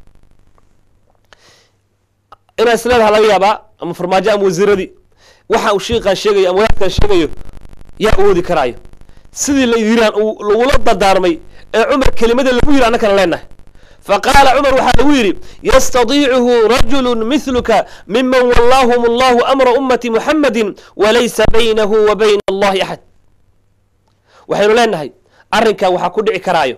inaa isleedaha laga yaabaa ama farmaajo ama wasiiradii waxa uu shiiqaan sheegayo ama wadaadkan sheegayo yaa awoodi karaayo sidii la yiraan uu lagula dardaarmay ee cumar kelimada lagu yiri annakana leenahay faqaala cumar waxaa lagu yidhi yastadiicuhu rajulu mithluka miman wallaahum allahu amra ummati muxamadi walaysa baynahu wa bayna allahi axad waxaynu leenahay arrinkaa waxaa ku dhici karaayo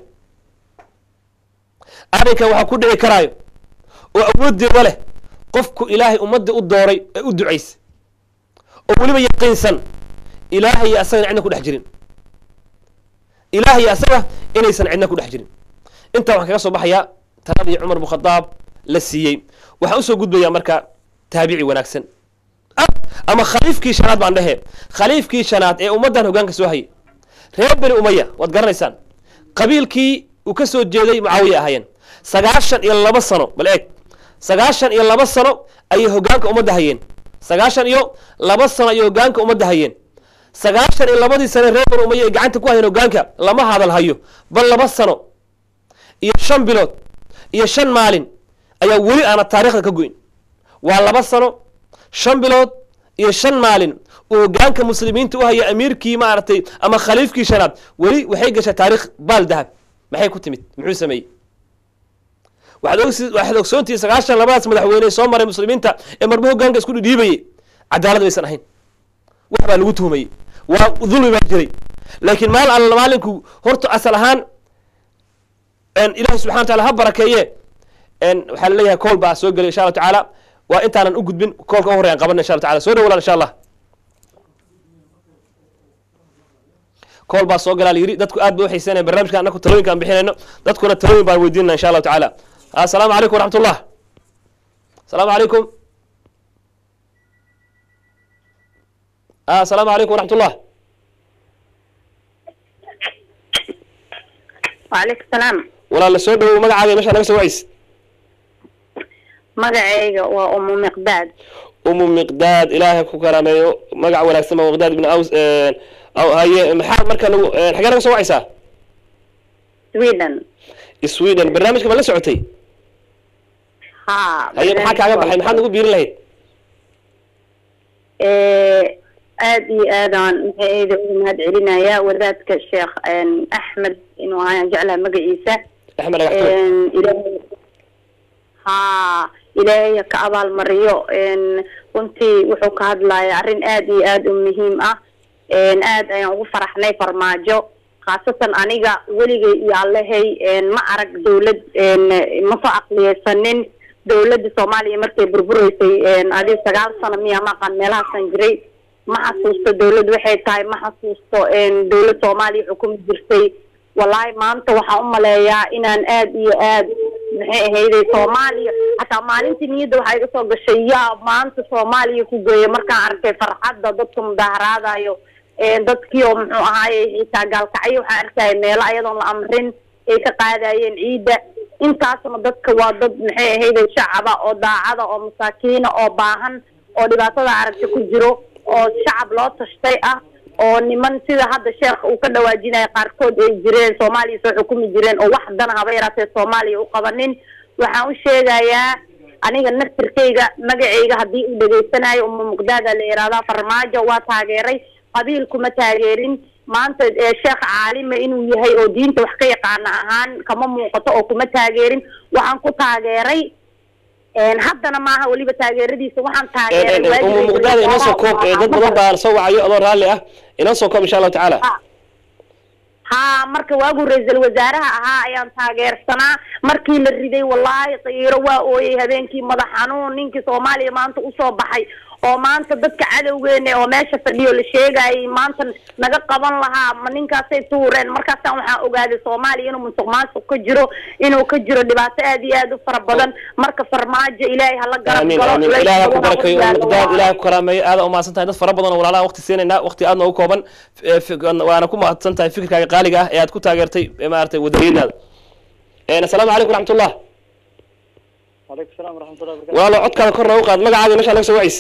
arrinkaa waxaa ku dhici karaayo oo awooddeeda leh qofku ilaahay ummadda u dooray ee u ducaysay oo weliba yaqiinsan ilaahay iyo asagana cidna ku dhex jirin ilaah iyo asaga inaysan cidna ku dhex jirin intaa waxaan kaga soo baxayaa taladii cumar bn khadaab la siiyey waxaan usoo gudbayaa marka taabici wanaagsan ama khaliifkii shanaad baan dhehe khaliifkii shanaad ee ummaddan hogaanka soo hayay reer beni umaya waad garanaysaan qabiilkii uu ka soo jeeday mucaawiya ahaayeen sagaashan iyo laba sano bal eeg sagaashan iyo laba sano ayay hoggaanka ummadda hayeen sagaashan iyo laba sano ayay hoggaanka ummadda hayeen sagaashan iyo labadii sane reer banu umaya ay gacanta ku hayeen hoggaanka lama hadal hayo bal laba sano iyo shan bilood iyo shan maalin ayaa weli aana taariikhda ka goyn waa laba sano shan bilood iyo shan maalin uu hoggaanka muslimiinta u haya amiirkii maaragtay ama khaliifkii shanaad weli waxay gashay taariikh baal dahab maxay ku timid muxuu sameeyey waxaad ogsi- waxaad ogsoontihi sagaashan labadaas madaxweyne ee soo maray muslimiinta ee marba hoggaanka isku dhidhiibayay cadaalad baysan ahayn wax baa lagu tuhumayey waa dulmi baa jiray laakiin maal alla maalinku horta asal ahaan en ilahi subxana wa taala ha barakeeye en waxaa laleeyahay kool baa soo gelay insha allahu tacaala waa intaanan u gudbin koolka u horreyan qabana insha allahu taala soo dhawalaan insha allah kool baa soo galaa la yidhi dadku aad bay u xiiseynaya barnaamijka annaku talooyinka aan bixinayno dadkuna talooyin baan weydiinana insha allahu tacaala assalaamu calaykum waraxmat ullah asalaamu calaykum asalaamu calaykum waraxmat ullah وعليكم السلام walaala soo dhawow magacaaga meesha naga soo wacays magacayga waa umu miqdaad umu miqdaad ilaahay ku karaameeyo magac wanaagsan baa miqdaad ibn aws aw haye maxaa marka nagu xagee naga soo wacaysaa sweden sweden barnaamijka ma la socotay ha haye maxaa kaaga baxay maxaad nagu biirin lahayd aad iyo aadaan maxayda ugu mahad celinaya wadaadka sheekh axmed inuu ahaan jeclaha magaciisa axmed dhagaxtuur ilaahay ha ilaahay ka abaalmariyo runtii wuxuu ka hadlaya arrin aad iyo aad u muhiim ah aad ayaan ugu faraxnay farmaajo khaasatan aniga weligay iyo allahay ma arag dawlad ma soo aqliyeysanin dawladda soomaaliya markay burbureysay adi sagaal sano miya maqan meelahaasan jiray ma xasuusto dawlad waxay tahay ma xasuusto dawlad soomaaliya xukumi jirtay wallaahi maanta waxaan u maleeyaa inaan aad iyo aad maxay ahayday soomaaliya hataa maalintii niyadda waxaa iga soo gashay yaa maanta soomaaliya ku geeya markaan arkay farxadda dadka mudaaharaadayo dadkii oo muxuu ahaaye xitaa gaalkacyo waxaan arkaya meelo ayadoon la amrin ay ka qaadayeen ciidda intaasna dadka waa dad maxay ahayday shacaba oo daacada oo masaakiina oo baahan oo dhibaatada aragta ku jiro oo shacab loo tashtay ah oo niman sida hadda sheekh uu ka dhawaajinaya qaarkood ay jireen soomaaliya soo xukumi jireen oo wax dana haba yaraatee soomaaliya u qabanin waxaan u sheegayaa aniga naftirkayga magacayga haddii uu dhegaysanayo uma muqdaada la yihahdaa farmaajo waa taageeray qabiil kuma taageerin maanta sheekh caalima inuu yahay oo diinta wax ka yaqaana ahaan kama muuqato oo kuma taageerin waxaan ku taageeray haddana maaha weliba taageeradiisa waxaan taageeray umu muqdaada inoo soo koob dad badan baa soo wacayo adoo raalli ah inoo soo koob insha allahu tacaala ha marka waagu ra-iisul wasaaraha ahaa ayaan taageersanaa markii la riday wallaahi qiiro waa ooyey habeenkii madax xanuun ninkii soomaaliya maanta usoo baxay oo maanta dadka cadowgeena oo meesha fadhiyo la sheegayay maanta naga qaban lahaa ma ninkaasay tuureen markaasaan waxaan ogaaday soomaaliya inuu musuq maasuq ka jiro inuu ka jiro dhibaato aad iyo aad u fara badan marka farmaajo ilaahay hala garab amiin galo amiin culays ilaah ha ku badan barakeeyo ha umu ku miqdaad gaalo. ilaah ha ku karaameeyo aada umahadsan tahay dad fara badan oo walaalaha waqti siinaynaa waqti aad noogu kooban Eh, fi- waana ku mahadsan tahay fikirkaaga qaaliga ah ee aad ku taageertay eh, maaragtay wadaniyadaada asalaamu calaykum waraxmatullah عليكم السلام ورحمة الله وبركاته walaalo codkaada kor noogu qaad magacaaga meesha naga soo wacays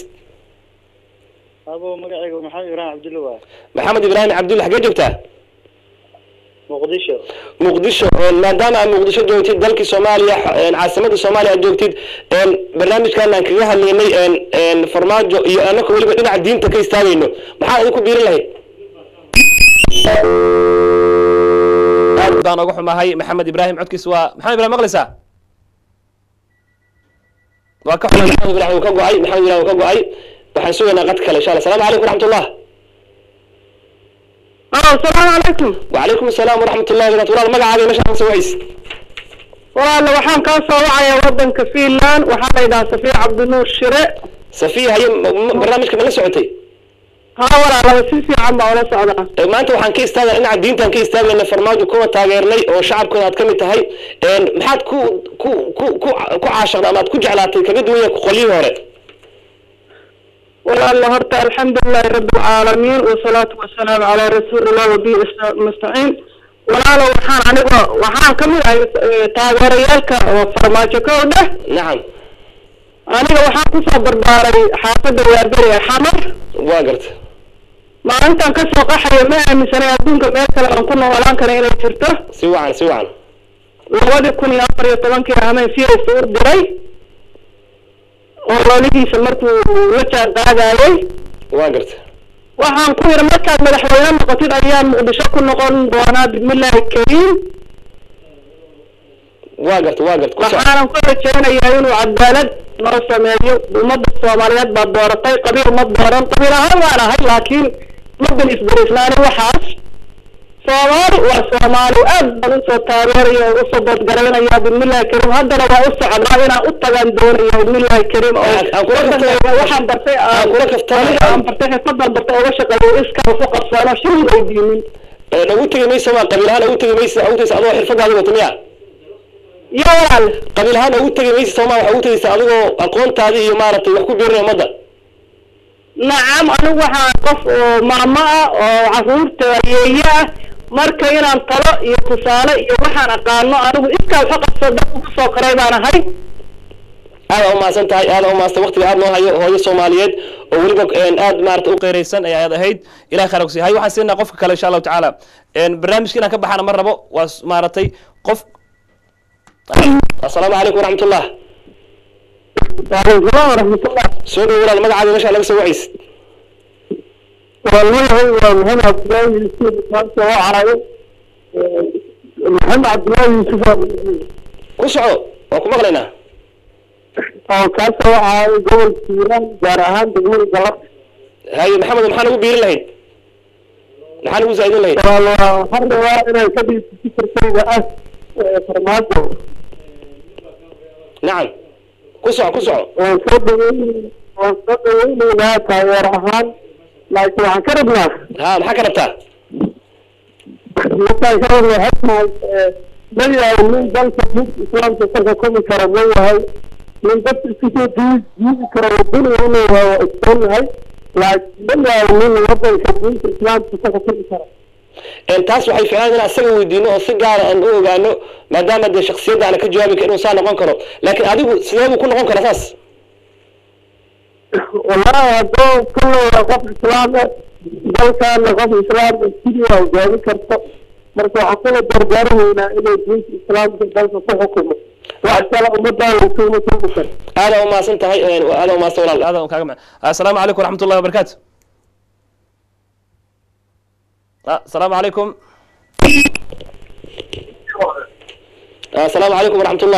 أبو مقعي محمد إبراهيم عبد الله maxamed ibraahim cabdulle xagee joogtaa مقدشو muqdisho maadaama aad muqdisho joogtid dalkii soomaaliya caasimadda soomaaliya aad joogtid barnaamijkan aan kaga hadlaynay farmaajo iyo annaka weliba dhinaca diinta ka istaagayno maxaa idinku biirin lahayd aad baan oga xumahay maxamed ibraahim codkiis waa maxamed ibrahim maqlaysaa waa ka xumay maxamed ibrahim uu ka go-ay maxamed ibrahim uu ka go-ay waxaan sugaynaa qad kale insha allah asalaamu calaykum waraxmatullah asalaamu calaykum وعليكم السلام ورحمة الله وبركاته والله magacaaga meesha aan soo wayis walaala waxaan kaa soo wacayaa wadanka finland waxaa la yidhahaa safiya cabdinuur shire safiya haye m- m- barnaamijka ma la socotay haa walaalaba si fiican baa ula socdaa Eh, maanta waxaan ka istaagay dhinaca diintaan ka istaagayna farmaajo kuwa taageernay oo shacabkooda aad ka mid tahay En, maxaad ku ku ku ku ku caashaqda ama aad ku jeclaatay kaga duwan yahay qolyihii hore walaala horta alxamdulilahi rabi alcaalamiin wasalaatu wasalaamu calaa rasuulillah wabi mustaciin walaala waxaan aniga waxaan kamid ahay eh, taageerayaalka oo farmaajo ka dheh nacam aniga waxaan kusoo barbaaray xaafadda waaberi ee xamar waa garta maalintan kasoo qaxayo ma aaminsanay adduunka meel kale aan ku noolaan kara inay jirto si wacan si wacan labadii kun iyo afar iyo tobankii hameen fiiraysa u diray oo loolihiisa markuu la jaan qaadayay waa garta waxaan ku yidhi markaad madaxweyne noqotid ayaan muqdisho ku noqon doonaa bismillaahi kariim waa garta waa garta ku soco waxaanan ku rajaynayaa inuu cadaalad noo sameeyo ummadda soomaaliyeed baa dooratay qabiil ma dooran qabiil ahaan waan ahay laakiin madan isbariisnaani waxaas soomaali waa soomaali aad baan usoo taageeraya oo usoo doodgaraynaya bismillaahi kariim haddana waa u socdaa inaan u tagaan doonaya bismillaahi kariim oo Aan- aan kula wadankayga kaftan- waxaan bartay aan aan kula kaftan- aniga aan bartay xirfadan bartay oga shaqeeyo iska ku qabsano shil weydiinin Ee, ugu tegi maysa waa qabiil ahaan ugu tegi maysa ugu tegaysa adoo xirfadaada wata miya iyo walaal qabiil ahaan ugu tegi maysa sooma waxaa ugu tegaysa adigoo aqoontaadii iyo maaragtay wax ku biirinaya ummadda nacam anigu waxaan qof oo maamo ah oo caruurta yeeye ah marka inaan talo iyo tusaale iyo waxaan aqaano anigu iskaa waxa qabso dad ugu soo koray baan ahay aada umahadsan tahay aada umahadsan waqtiga aad noo hayo hooyo soomaaliyeed oo weliba een, aad maarata u qeyraysan ay aad ahayd ilahay khayr kusi hay waxaan siinaa qofka kale insha allahu tacaala een, barnaamijka inaan ka baxana ma rabo waa s- maaragtay qof assalaamu calaykum waraxmatullah waalaikum salaam waraxmatullah soo dhow walaal magacaaga meesha laga soo wacaysid waalmayahay waa maxamed cabdillaahi yuusuf maanta oo carayo maxamed cabdillaahi yuusuf ku soco waan ku maqlaynaa oo kaasoo carayo gobolka hiiraan gaar ahaan degmada galab haye maxamed maxaa nagu biirin lahayd maxaa nagu zaa'idin lahayd waxaan rabaa inaan ka dhiibto fikirkayga ah farmaajo nacam ku soco ku soco waan soo dhaweyn waan soo dhaweynaynaa taageer ahaan laakiin waxaan ka rabnaa ha maxaa ka rabtaa markaan ka rabnaa hadmaay ma yahay nin dalka diinta islaamka ka xukumi kara ma yahay nin dadka isku soo dii diidi kara waduniga inuu yahay waa istoon yahay laakiin ma yahay nin wadanka diinta islaamka ka xukumi kara Een, taas waxay ficnaan in asaga weydiino oo si gaara aan u ogaano maadaama dee shaksiyadda aan ka jawaabi karin inuu saa noqon karo laakiin adigu sidee buu ku noqon karaa saas wallahi haddoo kulleyda qof islaam ah dalkaana qof islaam ah sidii waa hogaamin karto marka waxaan kula dardaarmaynaa inay diinta islaamka dalka ku xukumo wax kale ummadaan lasuma tuugi karo aada umahadsan tahay een, aada umahadsan walaal aada un kaaga ma assalaamu calaykum waraxmatullahi wabarakaatu Ah, assalaamu calaykum Ah, assalaamu calaykum waraxmatullah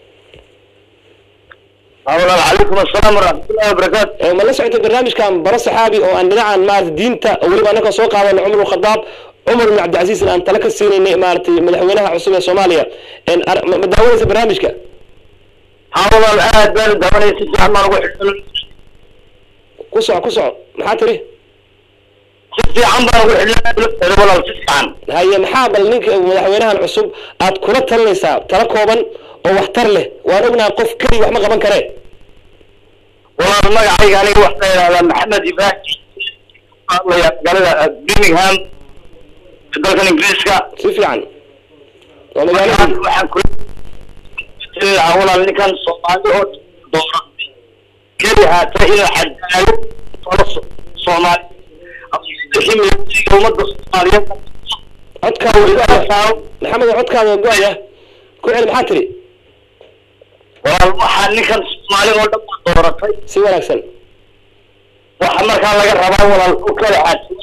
walaal calaykum assalaam waraxmatullahi wabarakaatu Ee, ma la socotay barnaamijkan baro saxaabi oo aan dhinacan maarata diinta oo weliba annaka soo qaadano cumar khadaab cumar ibn cabdicasiis aan tala ka siinaynay maaragtay madaxweynaha cusub ee soomaaliya Een, ar- ma ma daawanaysa barnaamijka haa walaal aad baan daawanaya si fiican baan ugu xidhan ku soco ku soco maxaa tiri si fiican baan ugu xidhan walaal si fiican haye maxaa bal ninka madaxweynahan cusub aad kula talinaysaa tala kooban oo waxtar leh waan ognahay qof keliya wax ma qaban karee walaal magacayga aniga waxaa la yidhahdaa maxamed ibrahim hadlaya magaalada birmingham dalkan ingiriiska si fiican waa waxaan magaalada waxaan kula talinayaa walaal ninkan soomaali oo dooratay keli haata inuu cadaalad tolo So- soomaali wixii militariga ummadda soomaaliyeed codkaada waa go-aya saaro maxamed codkaada waa go-aya ku celi maxaa tiri walaal waxaa ninkan soomaali oo dhan baa dooratay si wanaagsan waxa markaa laga rabaa walaal ku kala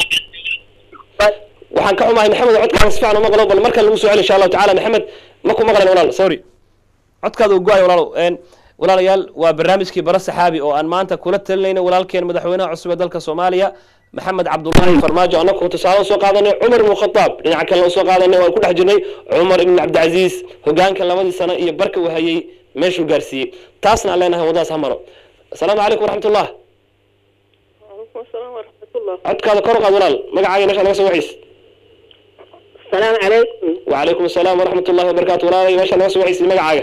waxaan ka xumahay maxamed codkaada si fiican uma qalo bal markan lagu soo celi insha allahu tacaala maxamed ma ku maqlayn walaal sorry codkaada uu go-ay walaalow Een, walaalayaal waa barnaamijkii bara saxaabi oo aan maanta kula talinayno walaalkeen madaxweynaha cusub ee dalka soomaaliya maxamed cabdullaahi farmaajo annagu tusaale soo qaadanay cumar ibnu khataab dhinaca kalena usoo qaadanay waan ku dhex jirnay cumar ibn cabdicasiis hogaanka labadii sano iyo barka uu hayay meeshuu gaarsiiyey taasna aan leenahay waddadaas ha maro asalaamu calaykum waraxmatullah وعليكم السلام ورحمة الله codkaada kor u qaad walaal magacaaga meesha naga soo waxiis السلام عليكم وعليكم السلام ورحمة الله وبركاته ولا ماشي أنا سوي حسي مقعة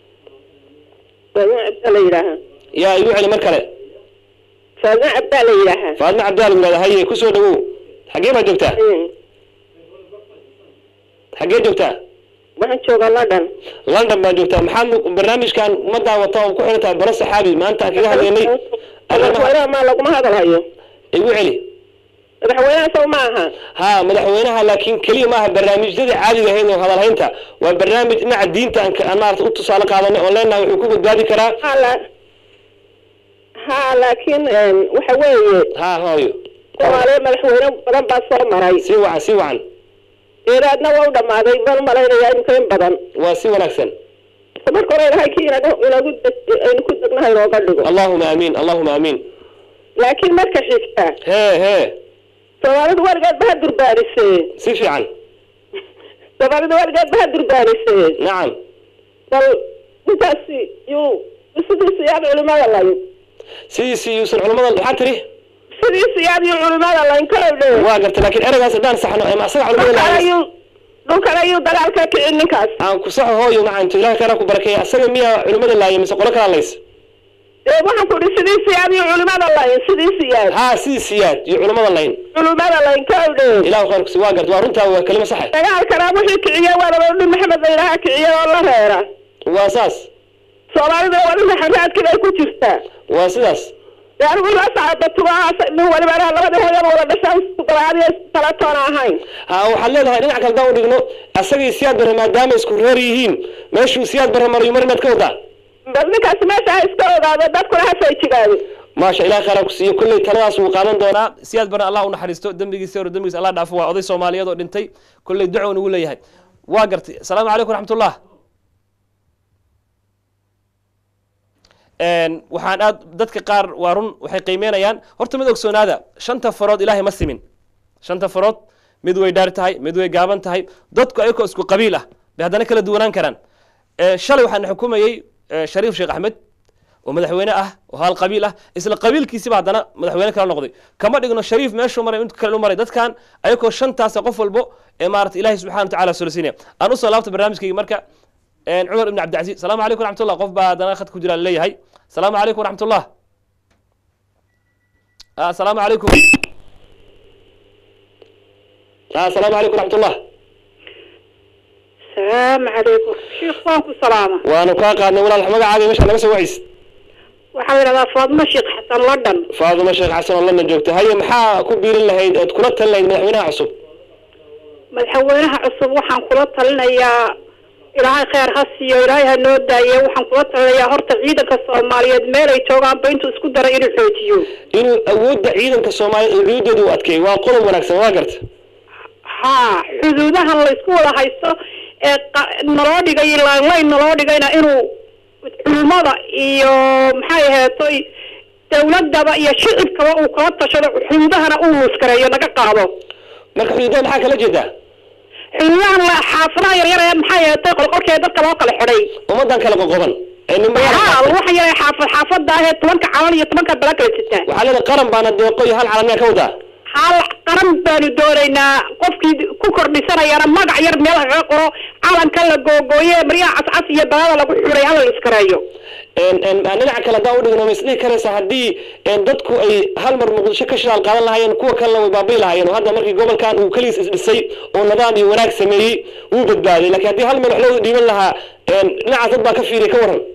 فاذا عبد الله يراها يا يقول على مركلة فاذا عبد الله يراها فأنا عبد الله من هاي كسر دو حقي ما جبتها حقي جبتها waxaan joogaa london london baa joogtaa maxaad nu- barnaamijkan ummaddaa wata oo ku xiran tahay baro saxaabi maanta aan kaga hadlaynay arrimaha madaxweynaha maa laguma hadalhayo igu celi madaxweynaha saw ma aha ha madaxweynaha laakiin keliya maaha barnaamijyadii caadiga ahayd oo hadalhaynta waa barnaamij dhinaca diinta aan ka- aan maarata u tusaale qaadanay oo leenahay wuxuu ku badbaadi karaa ha la ha laakiin een, waxa weeye ha hooyo soomaaliya madaxweyne badan baa soo maray si wacan si wacan eeraadna waa u dhamaaday baan umalaynaya imika in badan waa si wanaagsan marka hore ilahay kii inagu inagu deg- aynu ku degnahay inooga dhigo allahuma aamiin allahuma aamiin laakiin marka xigta hee hee soomaalidu weligeed ba ha durbaanisee si fiican soomaalidu weligeed ba ha durbaanisee nacam bal intaasi yuu sidiisi yaad culimada layn sidiisi yuusan culamada waxaa tiri sidiisi yaad yuu culimada layn ka odhe waa gartay laakiin ereygaas haddaan saxno ama asaga culamada dhulkan lahayn ayuu dhulkan ayuu dagaal ka kicin ninkaas aan ku saxo hooyo macanto ilaha kana ku barakeeya asaga miyaa culimada laayay mise qolo kala lays ee waxaan ku ihi sidiisi yaad yuu culimada layn sidiisi yaad haa sidii siyaad iyo culamada layn culimada layn ka odhe ilahu khayr kusi waa garta waa runtaa waa kelimo saxe dagaalkana wixii kiciye waa labadhi maxamed la yidhaaha kiciye oo la reera waa saas soomaalida waa dhinaca raadkii ay ku jirtaa waa sidaas dee anigu la socda tubahaas nin waliba anaa labadii hooyaba wada dhashaan isku dabaadiyo talatoona ahayn ha waxaad leedahay dhinac kale daan u dhigno asagii siyaad bare maadaama isku reer yihiin meeshuu siyaad bare mariyo mar inaad ka wadaa bal ninkaasi meesha ha iska ogaado dadkuna ha fayjigaado maasha ilaah khayra ku siiyo kolley taladaas wuu qaadan doonaa siyaad bare allah u naxariisto dembigiisa hore dembigiisa allah dhaafo waa oday soomaaliyeed oo dhintay kolley duco nugu leeyahay waa gartay asalaamu calaykum raxmatullah Een, waxaan aad dadka qaar waa run waxay qiimeynayaan horta mid ogsoonaada shanta farood ilaahay ma simin shanta farood mid way dhaar tahay mid way gaaban tahay dadku ayagoo isku qabiil ah bay haddana kala duwanaan karaan Ee, shalay waxaan xukumayey ee, shariif sheekh axmed oo madaxweyne ah oo hal qabiil ah isla qabiilkiisiba haddana madaxweyne kala noqday kama dhigno shariif meeshuu maray mid kale u maray dadkan ayagoo shantaasa qof walbo ee maarata ilaahay subxana wa tacaala solasinaya aan usoo laabta barnaamijkayga marka een, cumar ibn cabdilcaziz salaamu calaykum raxmatullah qof baa haddana khad ku jira leeyahay salaamu calaykum raxmatullah Ah, asalaamu calaykum Ah, asalaamu calaykum raxmatullah salaamu calaykum sheikh waan ku salaama waanu kaa qaadnay walaal magacaaga meesha naga soo wacis waxaa la yidhahdaa faadmo sheekh xasan london faaduma sheekh xasan oo lana joogta haye maxaa ku biirin lahayd ood kula talin lahayd madaxweynaha cusub madaxweynaha cusub waxaan kula talinayaa ilaahay kheyr ha siiyo ilaahay ha noo daaye waxaan kula talinayaa horta ciidanka soomaaliyeed meel ay joogaanba intuu isku daray inuu xoojiyo inuu awoodda ciidanka soomaaliya cuudeeda u adkeey waa qodob wanaagsan waa garta haa xuduudahan la isku wada haysto ee qa- naloo dhigay laanlayn naloo dhigayna inuu culimada iyo maxay aheetoy dawladaba iyo shicibkaba uu kala tashado xuduudahana uu muskareeyo naga qaado marka xuduudada maxaa kala jeedaa xuduudahan la xaafadaha yaryar ee maxay aheetoy qolqolkeeda dadka loo kala xidhay ummadan kala qoqoban ee nin haa waxa yaray xaafad xaafada ahee tobanka calan iyo tobanka bala kala sitaa waxaa leedahay qaran baana deeqo iyo hal calamiyaa ka wadaa hal qaran baanu doonaynaa qofkii ku kordhisanayana magac yar meel kaga qoro calanka la googooye maryaha cascas iyo balada lagu xiray hala la iskareeyo Een, een, aan dhinaca kale haddaan udhigno ma isdhihi karaysaa haddii een, dadku ay hal mar muqdisho ka shidaal qaadan lahaayeen kuwa kalena way baabi'i lahaayeen oo hadda markii gobolkan uu keligiis isdhisay oo nidaam iyo wanaag sameeyey wuu badbaaday laakiin haddii hal meel wax loo dhiiban lahaa een, dhinacaas dad baa ka fiiriya ka waran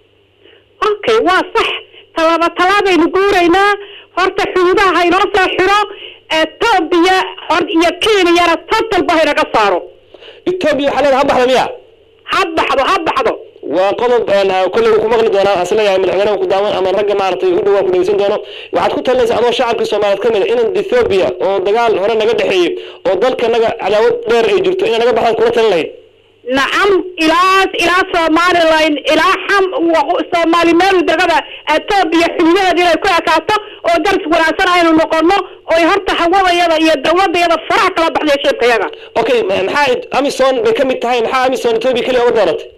okay waa sax tallaaba tallaabaynu guuraynaa horta xuduudaha ha inoo soo xiro etoobiya hor iyo kenyana totalba ha inaga saaro etoobiya waxaa leedahay ha baxda miya ha baxdo ha baxdo waa qodob een, ah, kolley wuu ku maqli doonaa asla yahay madaxweynaha ku daawan ama ragga maaragtay u dhawaa ku dhegeysan doono waxaad ku talinaysaa adoo shacabkii soomaaliyeed ka mid a in ethoobia oo dagaal hore naga dhexeeyey oo dalka naga cadaawad dheer ay jirto inay naga baxdaan kula talin lahayd nacam ilaa ilaa somaliland ilaa xam wa- soomaali meel degada etoobiya xuduudaheeda inay ku ekaato oo daris wanaagsan aynu noqono oy horta hawadayada iyo dawladayada faraha kala baxday shirkayaga okay ma- maxaa amison bay ka mid tahay maxaa amison ethoobia keliya uga dooratay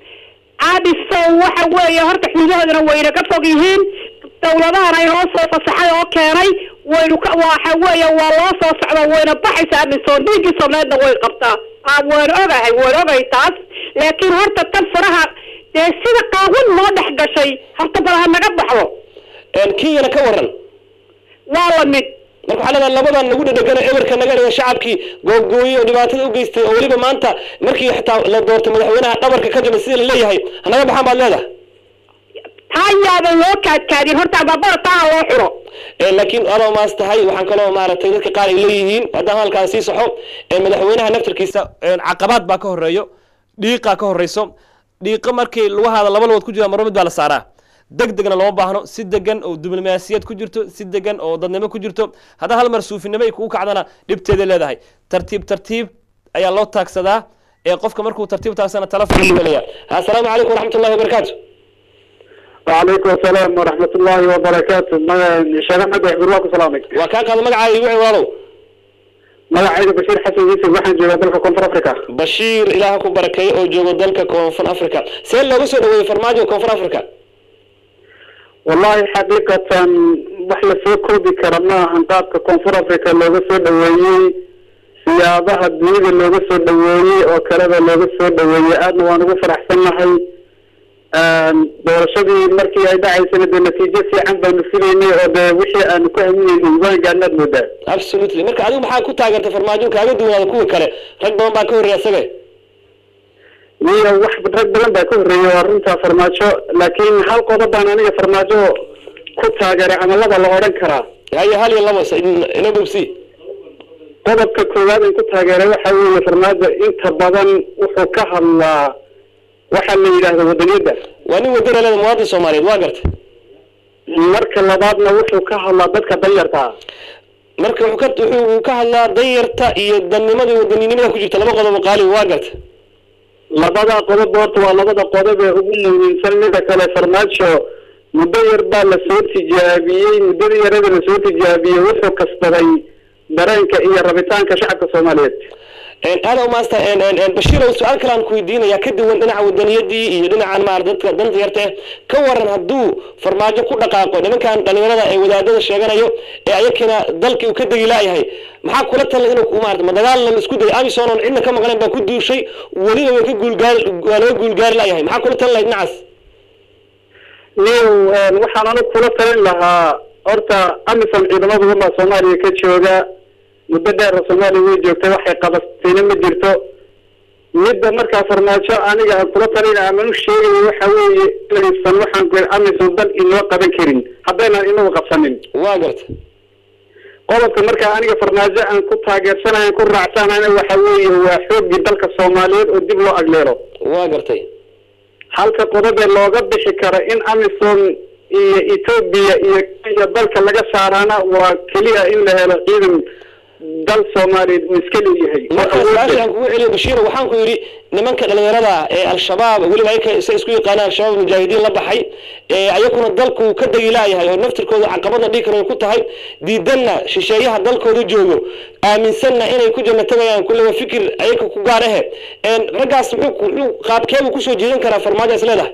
addison waxa weeye horta xuduudahoodana wayna ka fog yihiin dawladahana inoo soo fasaxay oo keenay waynu ka waxa weeye waa loo soo socda wayna baxaysaa addison dhiiggii soomaaliyeedna way qabtaa ah waan ogahay waan ogahay taas laakiin horta tan faraha dee sida qaawin noo dhex gashay horta bal ha naga baxdo Een, kenyana ka waran waa la mid marka waxaa leedahay labadan nagu dhadhegana eberka naga dhiga shacabkii googooye oo dhibaatada u geystay oo weliba maanta markii xitaa la doortay madaxweynaha dhabarka ka jabay sida la leeyahay hanaga baxaan baad leedahay taa yaaban loo kaadkaadin horta babada taa loo xiro Ee, laakiin adoo maas tahay waxaan kaloo maaragtay dadka qaar ay leeyihiin haddaan halkaan sii saxo ee, madaxweynaha naftarkiisa ee, caqabaad baa ka horeeyo dhiiqaa ka horeyso dhiiqo markii lugahaada laba lugood ku jira marba mid baa la saaraa deg degna looma baahno si degan oo diblomaasiyad ku jirto si degan oo dadnimo ku jirto haddaan hal mar suufinimo ay kugu kacdana dhibteeda leedahay tartiib tartiib ayaa loo taagsadaa ee qofka markuu tartiib taagsana telefon ku helaya assalaamu calaykum waraxmatullahi wabarakaatu وعليكم السلام ورحمة الله وبركاته ما شيخ أحمد يحضر لكم سلامك waa kaa qaada magacaaga igu walaalow magacayga Bashir Xasan Yusuf waxaan joogaa dalka Koonfur Afrika bashiir ilaaha ku barakeeyo oo joogo dalka koonfur africa see looga soo dhaweeyey farmaajo koonfur africa wallahi xaqiiqatan wax la soo koobi kara ma ahan qaabka Koonfur Afrika looga soo dhaweeyey siyaabaha dunida looga soo dhaweeyey oo kaleba looga soo dhaweeyey aadna waan ugu faraxsanahay doorashadii markii ay dhacaysana dee natiijo fiican baanu filaynay oo dee wixii aanu ku haminaynay waan gaadnaad moodaa absolutely marka adigu maxaa ku taageertay farmaajo kaaga duwanaada kuwa kale rag badan baa ka horreeya isaga iyo wax rag badan baa ka horreeyay waa runtaa farmaajo laakiin hal qodob baan aniga farmaajo ku taageeray camalada la odhan karaa haye hal iyo labo ina bobsi qodobka koowaad aan ku taageeray waxa weeye farmaajo inta badan wuxuu ka hadlaa waxa la yidhaahda wadaniyadda waa nin wadana leeda muwaadin soomaaliyeed waa gartay marka labaadna wuxuu ka hadlaa dadka danyarta ah marka wuxuu ka wuxuu ka hadlaa danyarta iyo dannimada iyo wadaninimada ku jirta laba qodob oo qaali waa gartay labada qodob horta waa labada qodob ee ugu muhiimsan mida kale farmaajo muddo yar baa lasoo tijaabiyey muddada yarada lasoo tijaabiyey wuxuu kasbaday dareenka iyo rabitaanka shacabka soomaaliyeed aada u maasta bashiirow su-aal kale aan ku weydiinaya ka duwan dhinaca wadaniyadii iyo dhinacan maar dadka danta yarta eh ka waran hadduu farmaajo ku dhaqaaqo nimankan dhalinyarada ee wadaadada sheeganayo ee ayakina dalkii uu ka degi laayahay maxaa kula talay inuu ku maarata ma dagaal la isku dayo amisom oon cidna ka maqnayn baa ku duushay weliba way ka guulgaari waa laga guulgaari laayahay maxaa kula talin lahayd dhinacaas niw waxaan anigu kula talin lahaa horta amisom ciidamada wadda soomaaliya ka jooga muddo dheera soomaaliya way joogtay waxay qabastayna ma jirto midda markaa farmaajo aniga aan kula talina aman u sheegayo waxa weeye inaysan waxaan ku amisom dal inoo qaban karin haddaynan inagu qabsanin waa garta qodobka markaa aniga farmaajo aan ku taageersanayo ku raacsanayna waxa weeye waa xooggii dalka soomaaliyeed oo dib loo agleelo waa gartay halka qodob ee looga bixi karo in amisom iyo etoobiya iyo kenya dalka laga saaraana waa keliya in la helo ciidan dal soomaaliyeed uu iska leeyahay marka su-aasha aan kugu celiyo bashiir waxaan ku yidhi nimanka dhalinyarada ee al-shabaab weliba ayaka isa isku yaqaanaan al-shabaab mujaahidiin la baxay ee ayakuna dalku ka degi laayahay oo naftirkooda caqabadna dhigi karo ku tahay diidanna shisheeyaha dalkooda joogo aaminsanna inay ku janno tagayaan kulleba fikir ayaka ku gaar ahe raggaas muxuu muxuu qaabkeebuu kusoo jeedin karaa farmaajo is leedahay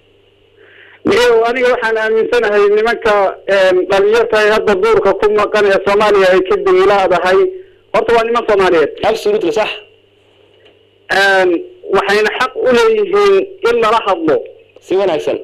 iyo aniga waxaan aaminsanahay nimanka dhalinyarta ee hadda duurka ku maqan ee soomaaliya ay ka duwilaadahay horta waa niman soomaaliyeed absolutely sax waxayna xaq u leeyihiin in lala hadlo si wanaagsan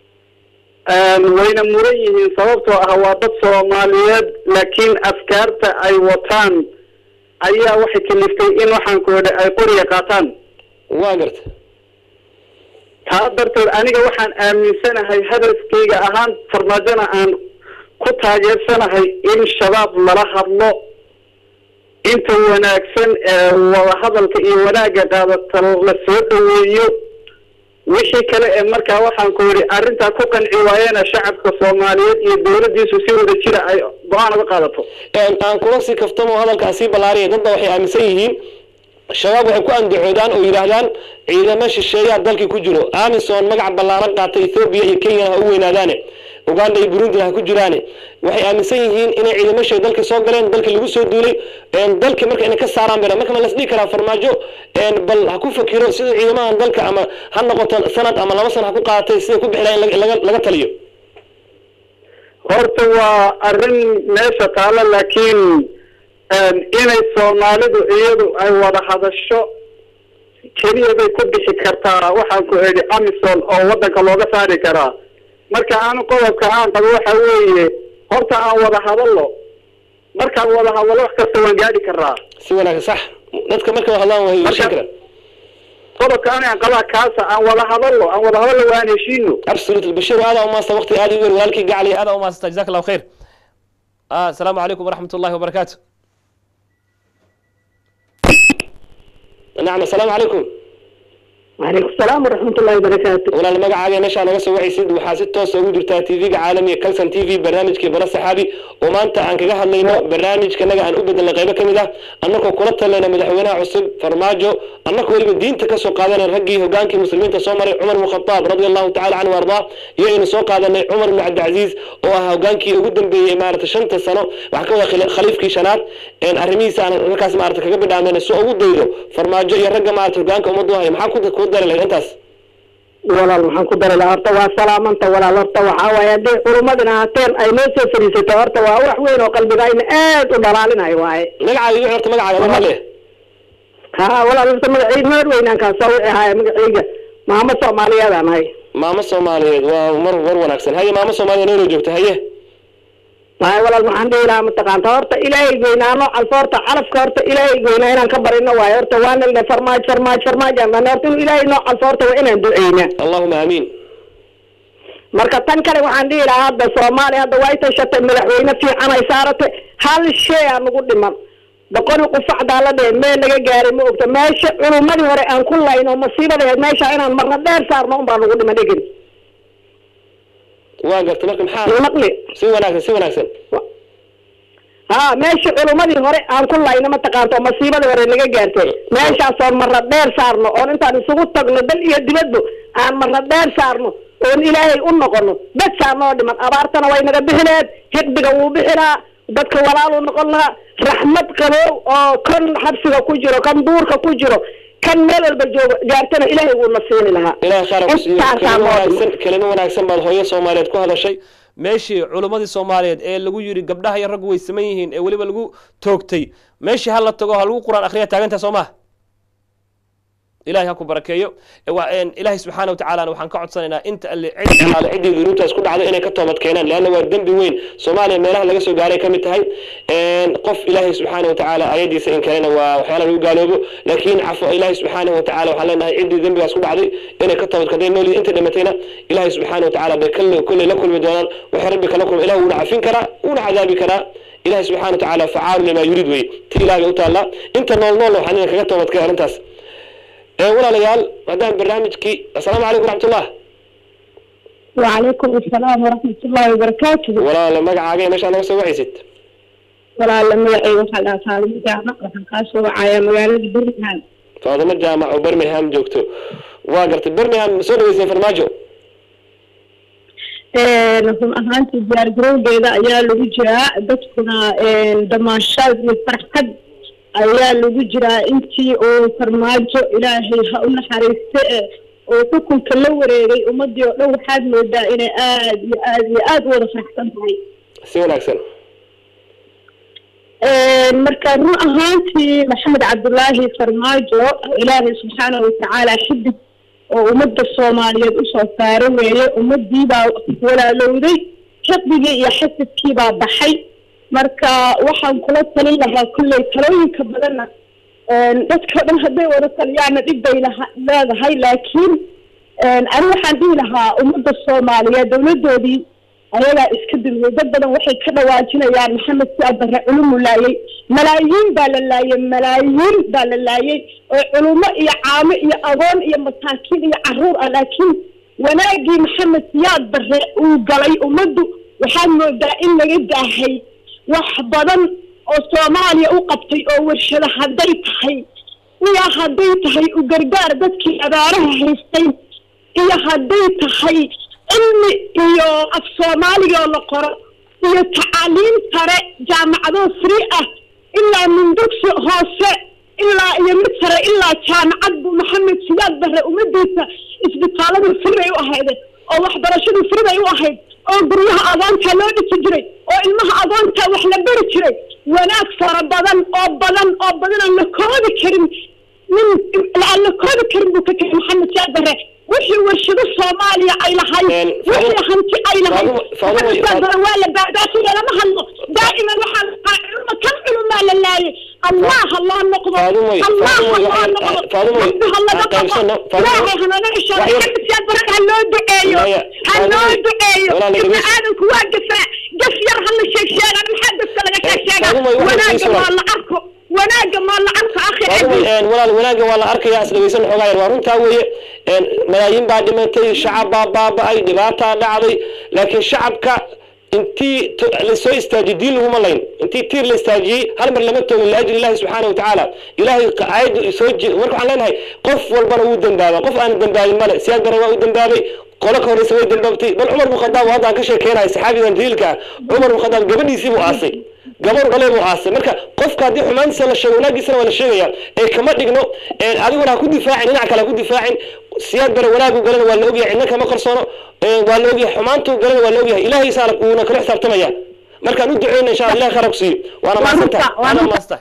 wayna muran yihiin sababtoo ah waa dad soomaaliyeed laakiin afkaarta ay wataan ayaa waxay kaliftay in waxaan ku idhi ay qoriga qaataan waa garta taa darteed aniga waxaan aaminsanahay hadafkayga ahaan farmaajona aan ku taageersanahay in shabaab lala hadlo inta wanaagsan ee wadahadalka iyo wanaagga qaadata la soo dhaweeyo wixii kale ee markaa waxaan ku yidhi arrintaa ku qanci waayena shacabka soomaaliyeed iyo dowladdiisu si wada jira ay go-aan uga qaadato aan kula sii kaftamo hadalkaa sii ballaariya dadba waxay aaminsan yihiin shabaab waxay ku andacoodaan oo yidhaahdaan ciidamo shisheeyaa dalkii ku jiro amison magac ballaaran qaatay ethoobiya iyo kenyana ha u weynaadaane uganda iyo burundina ha ku jiraane waxay aaminsan yihiin inay ciidamo shay dalka soo galeen dalkii lagu soo duulay dalki marka inay ka saaraan bera marka ma las dhihi karaa farmaajo bal ha ku fakiro sida ciidamahan dalka ama ha noqoto sanad ama laba sana ha ku qaadatay sida ku bixi laha in laga laga taliyo horta waa arrin meesha taalo laakiin inay soomaalidu iyadu ay wada hadasho keliya bay ku bixi kartaa waxaan ku idhi amison oo waddanka looga saari karaa marka aanu qodobka aan qabo waxa weeye horta aan wada hadalno markaan wada hadalo wax kasta waan gaadhi karaa si wanaagsan sax dadka markay wada hadlaan way heshiin karaan qodobka anigaan qabaa kaasa aan wada hadallo aan wada hadallo waan heshiino absolutely bashir aada umaasta waqti aada u weyn walaalkii gacali aada umaasta jazaak allahu khayr ah asalaamu calaykum waraxmat ullahi wabarakaatu nacam asalaamu calaykum وعليكم السلام ورحمة الله وبركاته walaal magacaaga meeshaa naga soo wacaysid waxaa si toosa ugu jirtaa tv-ga caalamiga calson t v barnaamijkii bara saxaabi oo maanta aan kaga hadlayno barnaamijkanaga aan u bedelnay qaybo ka mid ah annagoo kula talayna madaxweynaha cusub farmaajo annagoo weliba diinta kasoo qaadanay raggii hogaankii muslimiinta soo maray cumar ibn khataab radia allahu tacala canhu ardaa iyo aynu soo qaadanay cumar ibn cabdilcaziiz oo ah hogaankii ugu dambeeyey maarata shanta sano waxaa ka wada khila- khaliifkii shanaad een arrimihiisa aan halkaas maarata kaga bidhaameen si ugu daydo farmaajo iyo ragga maarata hogaanka ummaddu haya maxaa ku ku dari lahayd intaas walaal waxaan ku dari lahaa horta waa salaamanta walaal horta waxaa waaye hadday culummadina hateen ay noo soo fadhiisato horta waa wax weyn oo qalbigayna aad u dhalaalinayo waaye magacaaga igu horta magacaaga ma le ha walaal horta magacayga maar weynaan kaa soo wici haya magacayga maamo soomaaliyeedaan ahay maamo soomaaliyeed waa mar war wanaagsan haye maamo soomaaliyeed noo joogta haye waaye walaal waxaan dhihi lahaa mataqaanta horta ilaahay goynaano calfo horta calafka horta ilaahay goynaa inaan ka barino waaye horta waana ldhe farmaajo farmaajo farmaajo aan dhahna horta inuu ilaahay noo calfo horta waa inaan duceynaa allahuma aamiin marka tan kale waxaan dhihi lahaa hadda soomaaliya hadda way tashatay madaxweyne fiican ay saaratay hal shay aa nagu dhiman boqol qufacdaa la dheh meel laga gaaray ma ogta meesha culummadii hore aan ku layno masiibada ahayd meesha inaan marna dheer saarno unbaa nagu dhiman dhegin waa garta marka maxaa maqli si wanaagsan si wanaagsan ha meesha culummadii hore aan ku layno mataqaanto masiibadii hore naga gaartay meeshaasoon marna dheer saarno oon intaan isugu tagno dal iyo dibadba aan marna dheer saarno oon ilaahay u noqono dad saarnoo dhiman abaartana way naga bixineed hiqbiga wuu bixinaa dadka walaaluu noqon lahaa raxmad qabow oo kan xabsiga ku jiro kan duurka ku jiro kan meel walba joogo gaartana ilaahay wuu na siini lahaa ilahay khayr ku siiyo Intaasaa kelimo noo wanaagsan kelimo wanaagsan baad hooyo soomaaliyeed ku hadashay meeshii culimmadii soomaaliyeed ee lagu yidhi gabdhaha iyo raggu way saman yihiin ee weliba lagu toogtay meeshii ha la tago ha lagu quraan akhriya taagantaa soo maha ilahay ha ku barakeeyo E waa- een, ilaahay subxaana watacaalana waxaan ka codsanaynaa inta alle cid alaale ciddii dunuubtaas ku dhacday inay ka toobad keenaan leanna waa dembi weyn soomaaliya meelaha laga soo gaaray ka mid tahay Een, qof ilaahay subxaana watacaala ayadiisa in kalena waa waxyaala lagu gaaloobo laakiin cafo ilaahay subxaana watacaala waxaan leenahay ciddii dembigaas ku dhacday inay ka toobad kadeen nool inta dhimatayna ilaahay subxaana watacaala bay kale kolley la kulmi doonaan waxay rabbi kala kulma ilaah wuuna cafin karaa wuuna cadaabi karaa ilahay subxaana watacaala facaalu limaa yuriid weye ti ilaah bay u taallaa inta nool nool waxaan idin kaga toobadkay arrintaas ee walaalayaal haddaan barnaamijkii assalaamu calaykum waraxmatullah وعليكم السلام ورحمة الله وبركاته walaala magacaaga iyo meeshaa naga soo wacaysid walaala magacayga waxaa dhahaa saalimo jaamac waxaan kaa soo wacayaa magaalada birmingham faadimo jaamac oo birmingham joogto waa gartay birmingham ma soo dhaweyseen farmaajo run ahaantii diyaar garowgeeda ayaa lagu jiraa dadkuna damaashaad iyo farxad ayaa lagu jiraa intii uu farmaajo ilaahay ha u naxariiste ee oo xukunka la wareegay ummadii oo dhan waxaad moodaa inay aad iyo aad iyo aad u wada faraxsan tahay si wanaagsan marka run ahaantii maxamed cabdulaahi farmaajo ilaahay subxaanahu watacaala xidig oo ummadda soomaaliyeed usoo saaro weeye ummadiibaa walaalowday xaqdigii iyo xasadkiibaa baxay marka waxaan kula talin lahaa kulley talooyinka badanna dadka dhan hadday wada taliyaana dhib bay laha- leedahay laakiin ani waxaan dhihi lahaa ummadda soomaaliyeed dowladoodii ayagaa iska dulmay dad badan waxay ka dhawaajinayaan maxamed si abare culumu laayay malaayiin baa la laayay malaayiin baa la laayay oo culumo iyo caamo iyo agoon iyo masaakiin iyo caruur ah laakiin wanaagii maxamed siyaad bare uu galay ummaddu waxaad moodaa in laga daahay wax badan oo soomaaliya u qabtay oo warshado hadday tahay iyo hadday tahay u gargaar dadkii abaaraha haystay iyo hadday tahay cilmi iyo af soomaaliga oo la qoro iyo tacaaliim sare jaamacado free ah ilaa min dugsi hoose ilaa iyo mid sare ilaa jaamacad buu maxamed siyaad bare ummadiisa isbitaaladu free bay u ahayde oo waxbarashadu free bay u ahayd oo guryaha agoonta loo dhisi jiray oo ilmaha agoonta wax la beri jiray wanaag fara badan oo badan oo badan aan la koobi karin min aan la koobi karin buu ka tegay maxamed siyaad bare wixii warshado soomaaliya ay lahayd Een, wixii hanti ay lahayd Faadumo- Faadumo- maxamed siyaad bare waa la baadaashiya lama hadlo دائما وحال علم كم علماء لله الله الله نقض فاطمة، الله فاطمة، الله waxaan- نقض Faadumo, ربها الله aan qaybsano, نقض Faadumo. لا هنا نعيش Waxyar- حد سياد برك هلو دعيو Maya, هلو Faadumo, دعيو walaa laga ابن meesha- آدم كوا قفا قفير هل الشيخ شيخ أنا محدث لك الشيخ Faadumo, waxaan وناقة kusoo ما الله عركو وناقة ما الله عركو أخي Faadumo, عزيز een, walaal wanaagga waa la arkayaa isdhegeysan xoogaa yar waa runtaa weeye een, malaayiin baa dhimatay shacab baa baaba'ay dhibaataa dhacday laakiin shacabka intii to- lasoo istaajiyey diin laguma layn intii tiir la istaajiyey hal mar lama toogin liajli illahi subxaana watacaala ilahay aayaddu soo je marka waxaan leenahay qof walbana wuu dembaaba qof aan dembaabin male siyaad bare waa u dembaabay qolo ka horeysa way dembaabtay bal cumar bin khadaab hadda aan ka sheekeynahay saxaabigan daliilka ah cumar bin khadaab gabadhiisii buu aasay gabar dhale buu aasay marka qofka haddii xumaantiisa la sheego wanaagiisana waa la sheegaya ee kama dhigno ee adiguna ha ku difaacin dhinac kale ha ku difaacin siyaad bare wanaagu galana waa la ogyahay cidna kama qarsoono ee waa la ogyahay xumaantu galana waa la ogyahay ilaahay saana uuna kala xisaabtamaya markaan u duceyna insha allah ilahay khayr ha ku siiyo waana maadsantahay waa waana runta. maadsantahay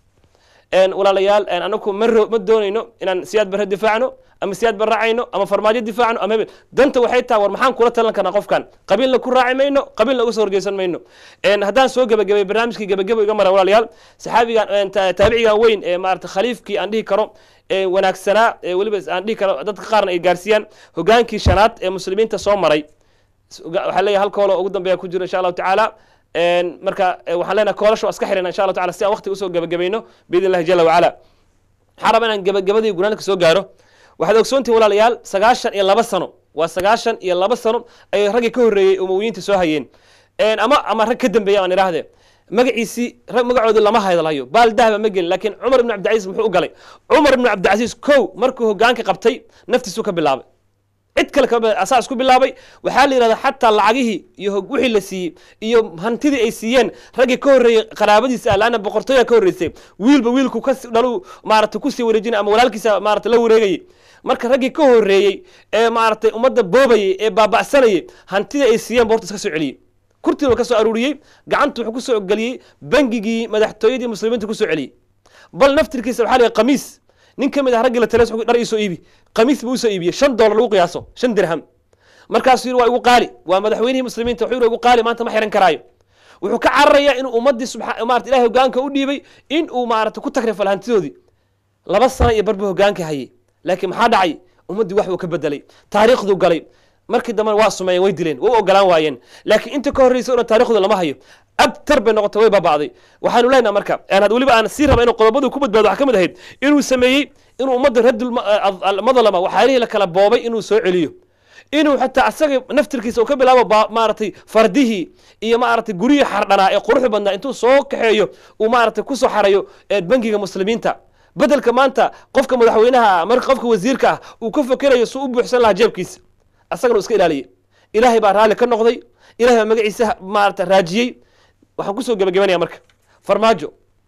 een walaalayaal een anaku ma ro- ma doonayno inaan siyaad bare difaacno ama siyaad bare raacayno ama farmaajo difaacno ama hebel danta waxay tahay war maxaan kula talan karnaa qofkan qabiilna ku raaci mayno qabiilna uga soo horjeysan mayno een haddaan soo gebagabay barnaamijkii gebagabo iga mara walaalayaal saxaabigan een ta- taabicigan weyn ee maarata khaliifkii aan dhihi karo ee wanaagsanaa ee weliba aan dhihi karo dadka qaarna ay gaarsiiyaan hogaankii shanaad ee muslimiinta soo maray waxaa leeyahay hal koolo ugu dambeeya ku jiro insha allahu tacaala een marka eh, waxaan leenahay koolasha waa iska xirina insha allahu taala si aan waqti usoo gebagabayno biidn illahi jala wacala waxaan rabaa inaan gebagabadii gunaanka soo gaaro waxaad ogsoontihin walaalayaal sagaashan iyo laba sano waa sagaashan iyo laba sano ay raggii ka horreeyey umowiyiinta soo hayeen Een, ama ama rag ka dambeeya aan idhaahdee magaciisii rag magacoodii lama hadlayo baal dahba ma gelin laakiin cumar ibn cabdicasiis muxuu u galay cumar ibn cabdicasiis kow markuu hogaanka qabtay naftiisuu ka bilaabay cid kale kama asaa isku bilaabay waxaa la yidhahdaa xataa lacagihii iyo hog- wixii la siiyey iyo hantidii ay siiyeen raggii ka horreeyey qaraabadiisa ah laana boqortooyaa ka horreysay wiilba wiilku ka dhalu maarata kusii wareejinay ama walaalkiisa maarata la wareegayay marka raggii ka horreeyey ee maaragtay ummadda boobayay ee baaba'sanayay hantidii ay siiyeen ba horta iska soo celiyey kurtii waa ka soo aruuriyey gacantu wuxuu ku soo geliyey bangigii madaxtooyadii muslimiinta ku soo celiyey bal naftirkiisa waxaa la yidhi qamiis nin ka mid ah raggii la tales dhar iisoo iibi qamiis buu usoo iibiyey shan doolar lagu qiyaaso shan dirham markaasuu yidhi waa igu qaali waa madaxweynihii muslimiinta wuxuu yidhi waa igu qaali maanta ma xiran karaayo wuxuu ka cararayaa inuu ummaddii subxa maarata ilahay hogaanka u dhiibay in uu maarata ku takrifal hantidoodii laba sano iyo barbu hogaanka hayay laakiin maxaa dhacay ummaddii wax buu ka bedelay taariikhduu galay markii dambena waa sumeeyeen way dileen way u ogolaan waayeen laakiin inta ka horreysa o dhan taarikhdu lama hayo abtar bay noqotay way baaba'day waxaanu leenaha marka aan had weliba aan sii raba inuu qodobadu ku badbaado waxaa ka mid ahayd inuu sameeyey inuu ummadda raddul madlama waxyaalihii la kala boobay inuu soo celiyo inuu xataa asaga naftirkiisa uu ka bilaabo ba- maaragtay fardihii iyo maaragtay guryihii xardhanaa ee quruxda badnaa intuu soo kaxeeyo uu maaragtay kusoo xarayo ee bangiga muslimiinta bedelka maanta qofka madaxweynaha ah marka qofka wasiirka ah uu ka fekerayo suu u buuxsan lahaa jeebkiisa asagana uu iska ilaaliyey ilaahay baa raalli ka noqday ilahay baa magaciisa maarata raajiyey waxaan kusoo gebagabanaya marka farmaajo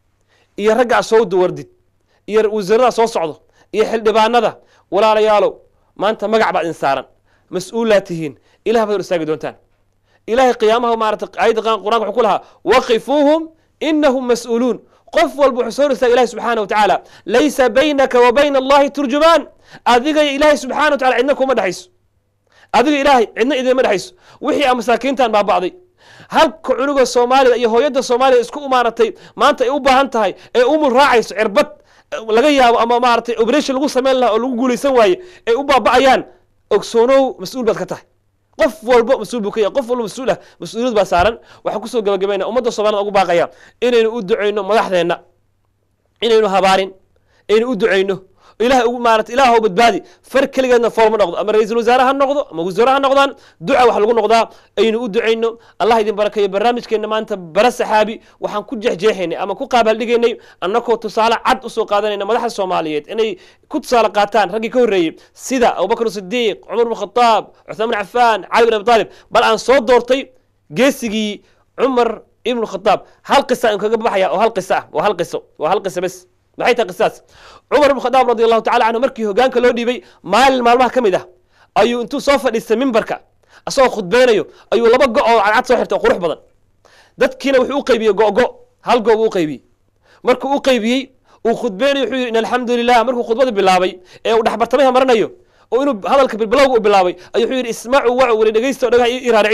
iyo ragga soo duwardid iyo wasiirada soo socdo iyo xildhibaanada walaalayaalow maanta magac baad idin saaran mas-uulaa tihiin ilah baad hor istaagi doontaan ilahay qiyaamaha maarata ayadda qur- qur-aanka wuxuu ku lahaa waqifuuhum inahum mas-uuluun qof walba wuxuu soo hor istaagay ilahi subxaana wa tacaala laysa baynaka wa bayna allahi turjumaan adiga iyo ilaahay subxana wa tacala cidna kuma dhexayso adiga ilaahay cidna idinma dhexayso wixii a masaakiintan baaba'day halka cunuga soomaalida iyo hooyada soomaalida isku maaratay maanta ay u baahan tahay ee umul raacayso cirbad eh, laga yaabo ama maaratay operation lagu samayn lahaa oo lagu guulaysan waaye ay u baaba'ayaan ogsoonow mas-uul baad ka tahay qof walbo mas-uul buu ka yahay qof walbo mas-uul ah mas-uuliyad baa saaran waxaan kusoo gabagabayna ummadda soomaalida ugu baaqaya inaynu u duceyno madaxdeenna inaynu habaarin aynu u duceyno ilaah ugu maarata ilaah badbaadi far keligeedna fool ma noqdo ama ra-iisul wasaare ha noqdo ama wasiire ha noqdaan duca wax lagu noqdaa aynu u duceyno allah idin barakeeyo barnaamijkeena maanta bara saxaabi waxaan ku jeexjeexaynay ama ku qaabaldhigaynay annakoo tusaale cad usoo qaadanayna madaxda soomaaliyeed inay ku tusaale qaataan raggii ka horreeyey sida abubakr sidiiq cumar bin khataab cuthmaan bin cafaan cali bin abi talib bal aan soo doortay geesigii cumar ibnu khataab hal qisa aan kaga baxaya oo hal qisa ah waa hal qiso waa hal qisa bes maxay tahay qisaas cumar ibn khadaab radi allahu tacala canhu markii hogaanka loo dhiibay maalin maalmaha ka mid ah ayuu intuu soo fadhiistay mimbarka asagoo khudbeynayo ayuu laba go oo cadcad soo xirtay oo qurux badan dadkiina wuxuu u qaybiyey go-go hal goob uu u qaybiyey markuu u qaybiyey uu khudbeynayo wuxuu yidhi in alxamdu lilah markuu khudbada bilaabay ee uu dhexbartamaha maranayo oo inuu hadalka bilbilowga u bilaabay ayuu wuxuu yidhi ismacuu wacu weli dhegeysta oo dhagaha ii raariciya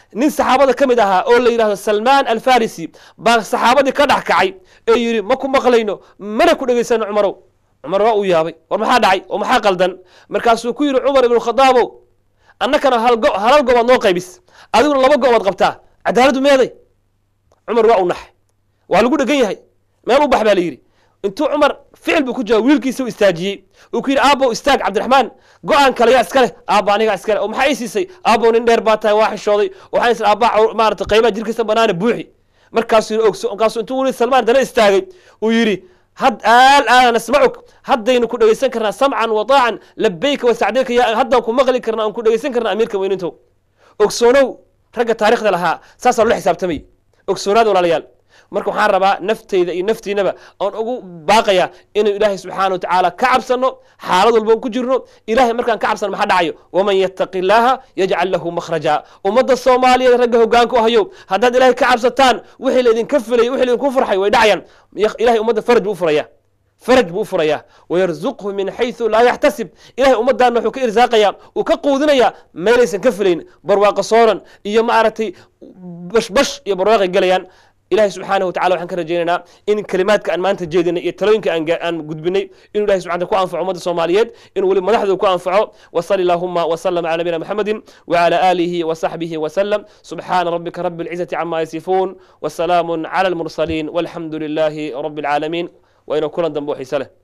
nin saxaabada ka mid ahaa oo la yidhahdo salmaan alfarisi baa saxaabadii ka dhex kacay ee yidhi ma ku maqlayno mana ku dhegaysano cumarow cumar waa uu yaabay war maxaa dhacay oo maxaa qaldan markaasuu ku yidhi cumar ibnu khadaabow annakana hal go halal goobaad noo qaybis adiguna laba goobaad qabtaa cadaaladdu meeday cumar waa u naxay waa lagu dhegan yahay meel u bax baa la yidhi intuu cumar ficil buu ku jawaab wiilkiisa u istaajiyey uu ku yidhi aabbow istaag cabdiraxmaan go-aan kale yaa iska leh aabba anigaa iska leh oo maxaa ii siisay aabbow nin dheer baa tahay waa xishooday waxaan is aabba maarata qaybaha jirkiisa banaana buuxi markaasuu yidhi ogso markaasuu intuu weli salmaan dana istaagay uu yidhi had aal aana nasmacuk haddaynu ku dhegaysan karnaa samcan wa taacan labayka wa sacdayka yaa haddaan ku maqli karnaa aan ku dhegaysan karnaa amiirka weynintow ogsoonow ragga taarikhda lahaa saasaa loola xisaabtamay ogsoonaada walaalayaal marka waxaan rabaa nafteyda iyo naftiinaba aan ugu baaqaya inuu ilaahay subxaana watacaala ka cabsano xaalad walba ku jirno ilahay markaan ka cabsano maxaa dhacayo waman yattaqi illaaha yajcal lahu makhraja ummadda soomaaliyeed ragga hogaanka u hayo haddaad ilahay ka cabsataan wixii laydinka filay wixii laydinku farxay way dhacayaan ilahay ummadda faraj buu u furaya faraj buu u furayaa wayarzuqhu min xayثu laa yaxtasib ilahay ummaddaana wuxuu ka irsaaqayaa uu ka quudinayaa meelaysan ka filayn barwaaqo sooran iyo maaragtay bashbash iyo barwaaqay gelayaan ilahay subxaanaه watacala waxaan ka rajaynaynaa in kelimaadka aan maanta jeedinay iyo talooyinka aan gudbinay inuu ilahay subxana ku anfaco ummadda soomaaliyeed inuu weli madaxdooda ku anfaco wasali allahuma waslama cala nabiyina maxamedi wcala aalihi wasaxbihi wasalam subxaana rabbika rabi اlcizati cama yasifuun wasalaamu cala اlmursaliin walxamdu lilahi rabi اlcaalamiin waa inuu kulan dambe oo xiise leh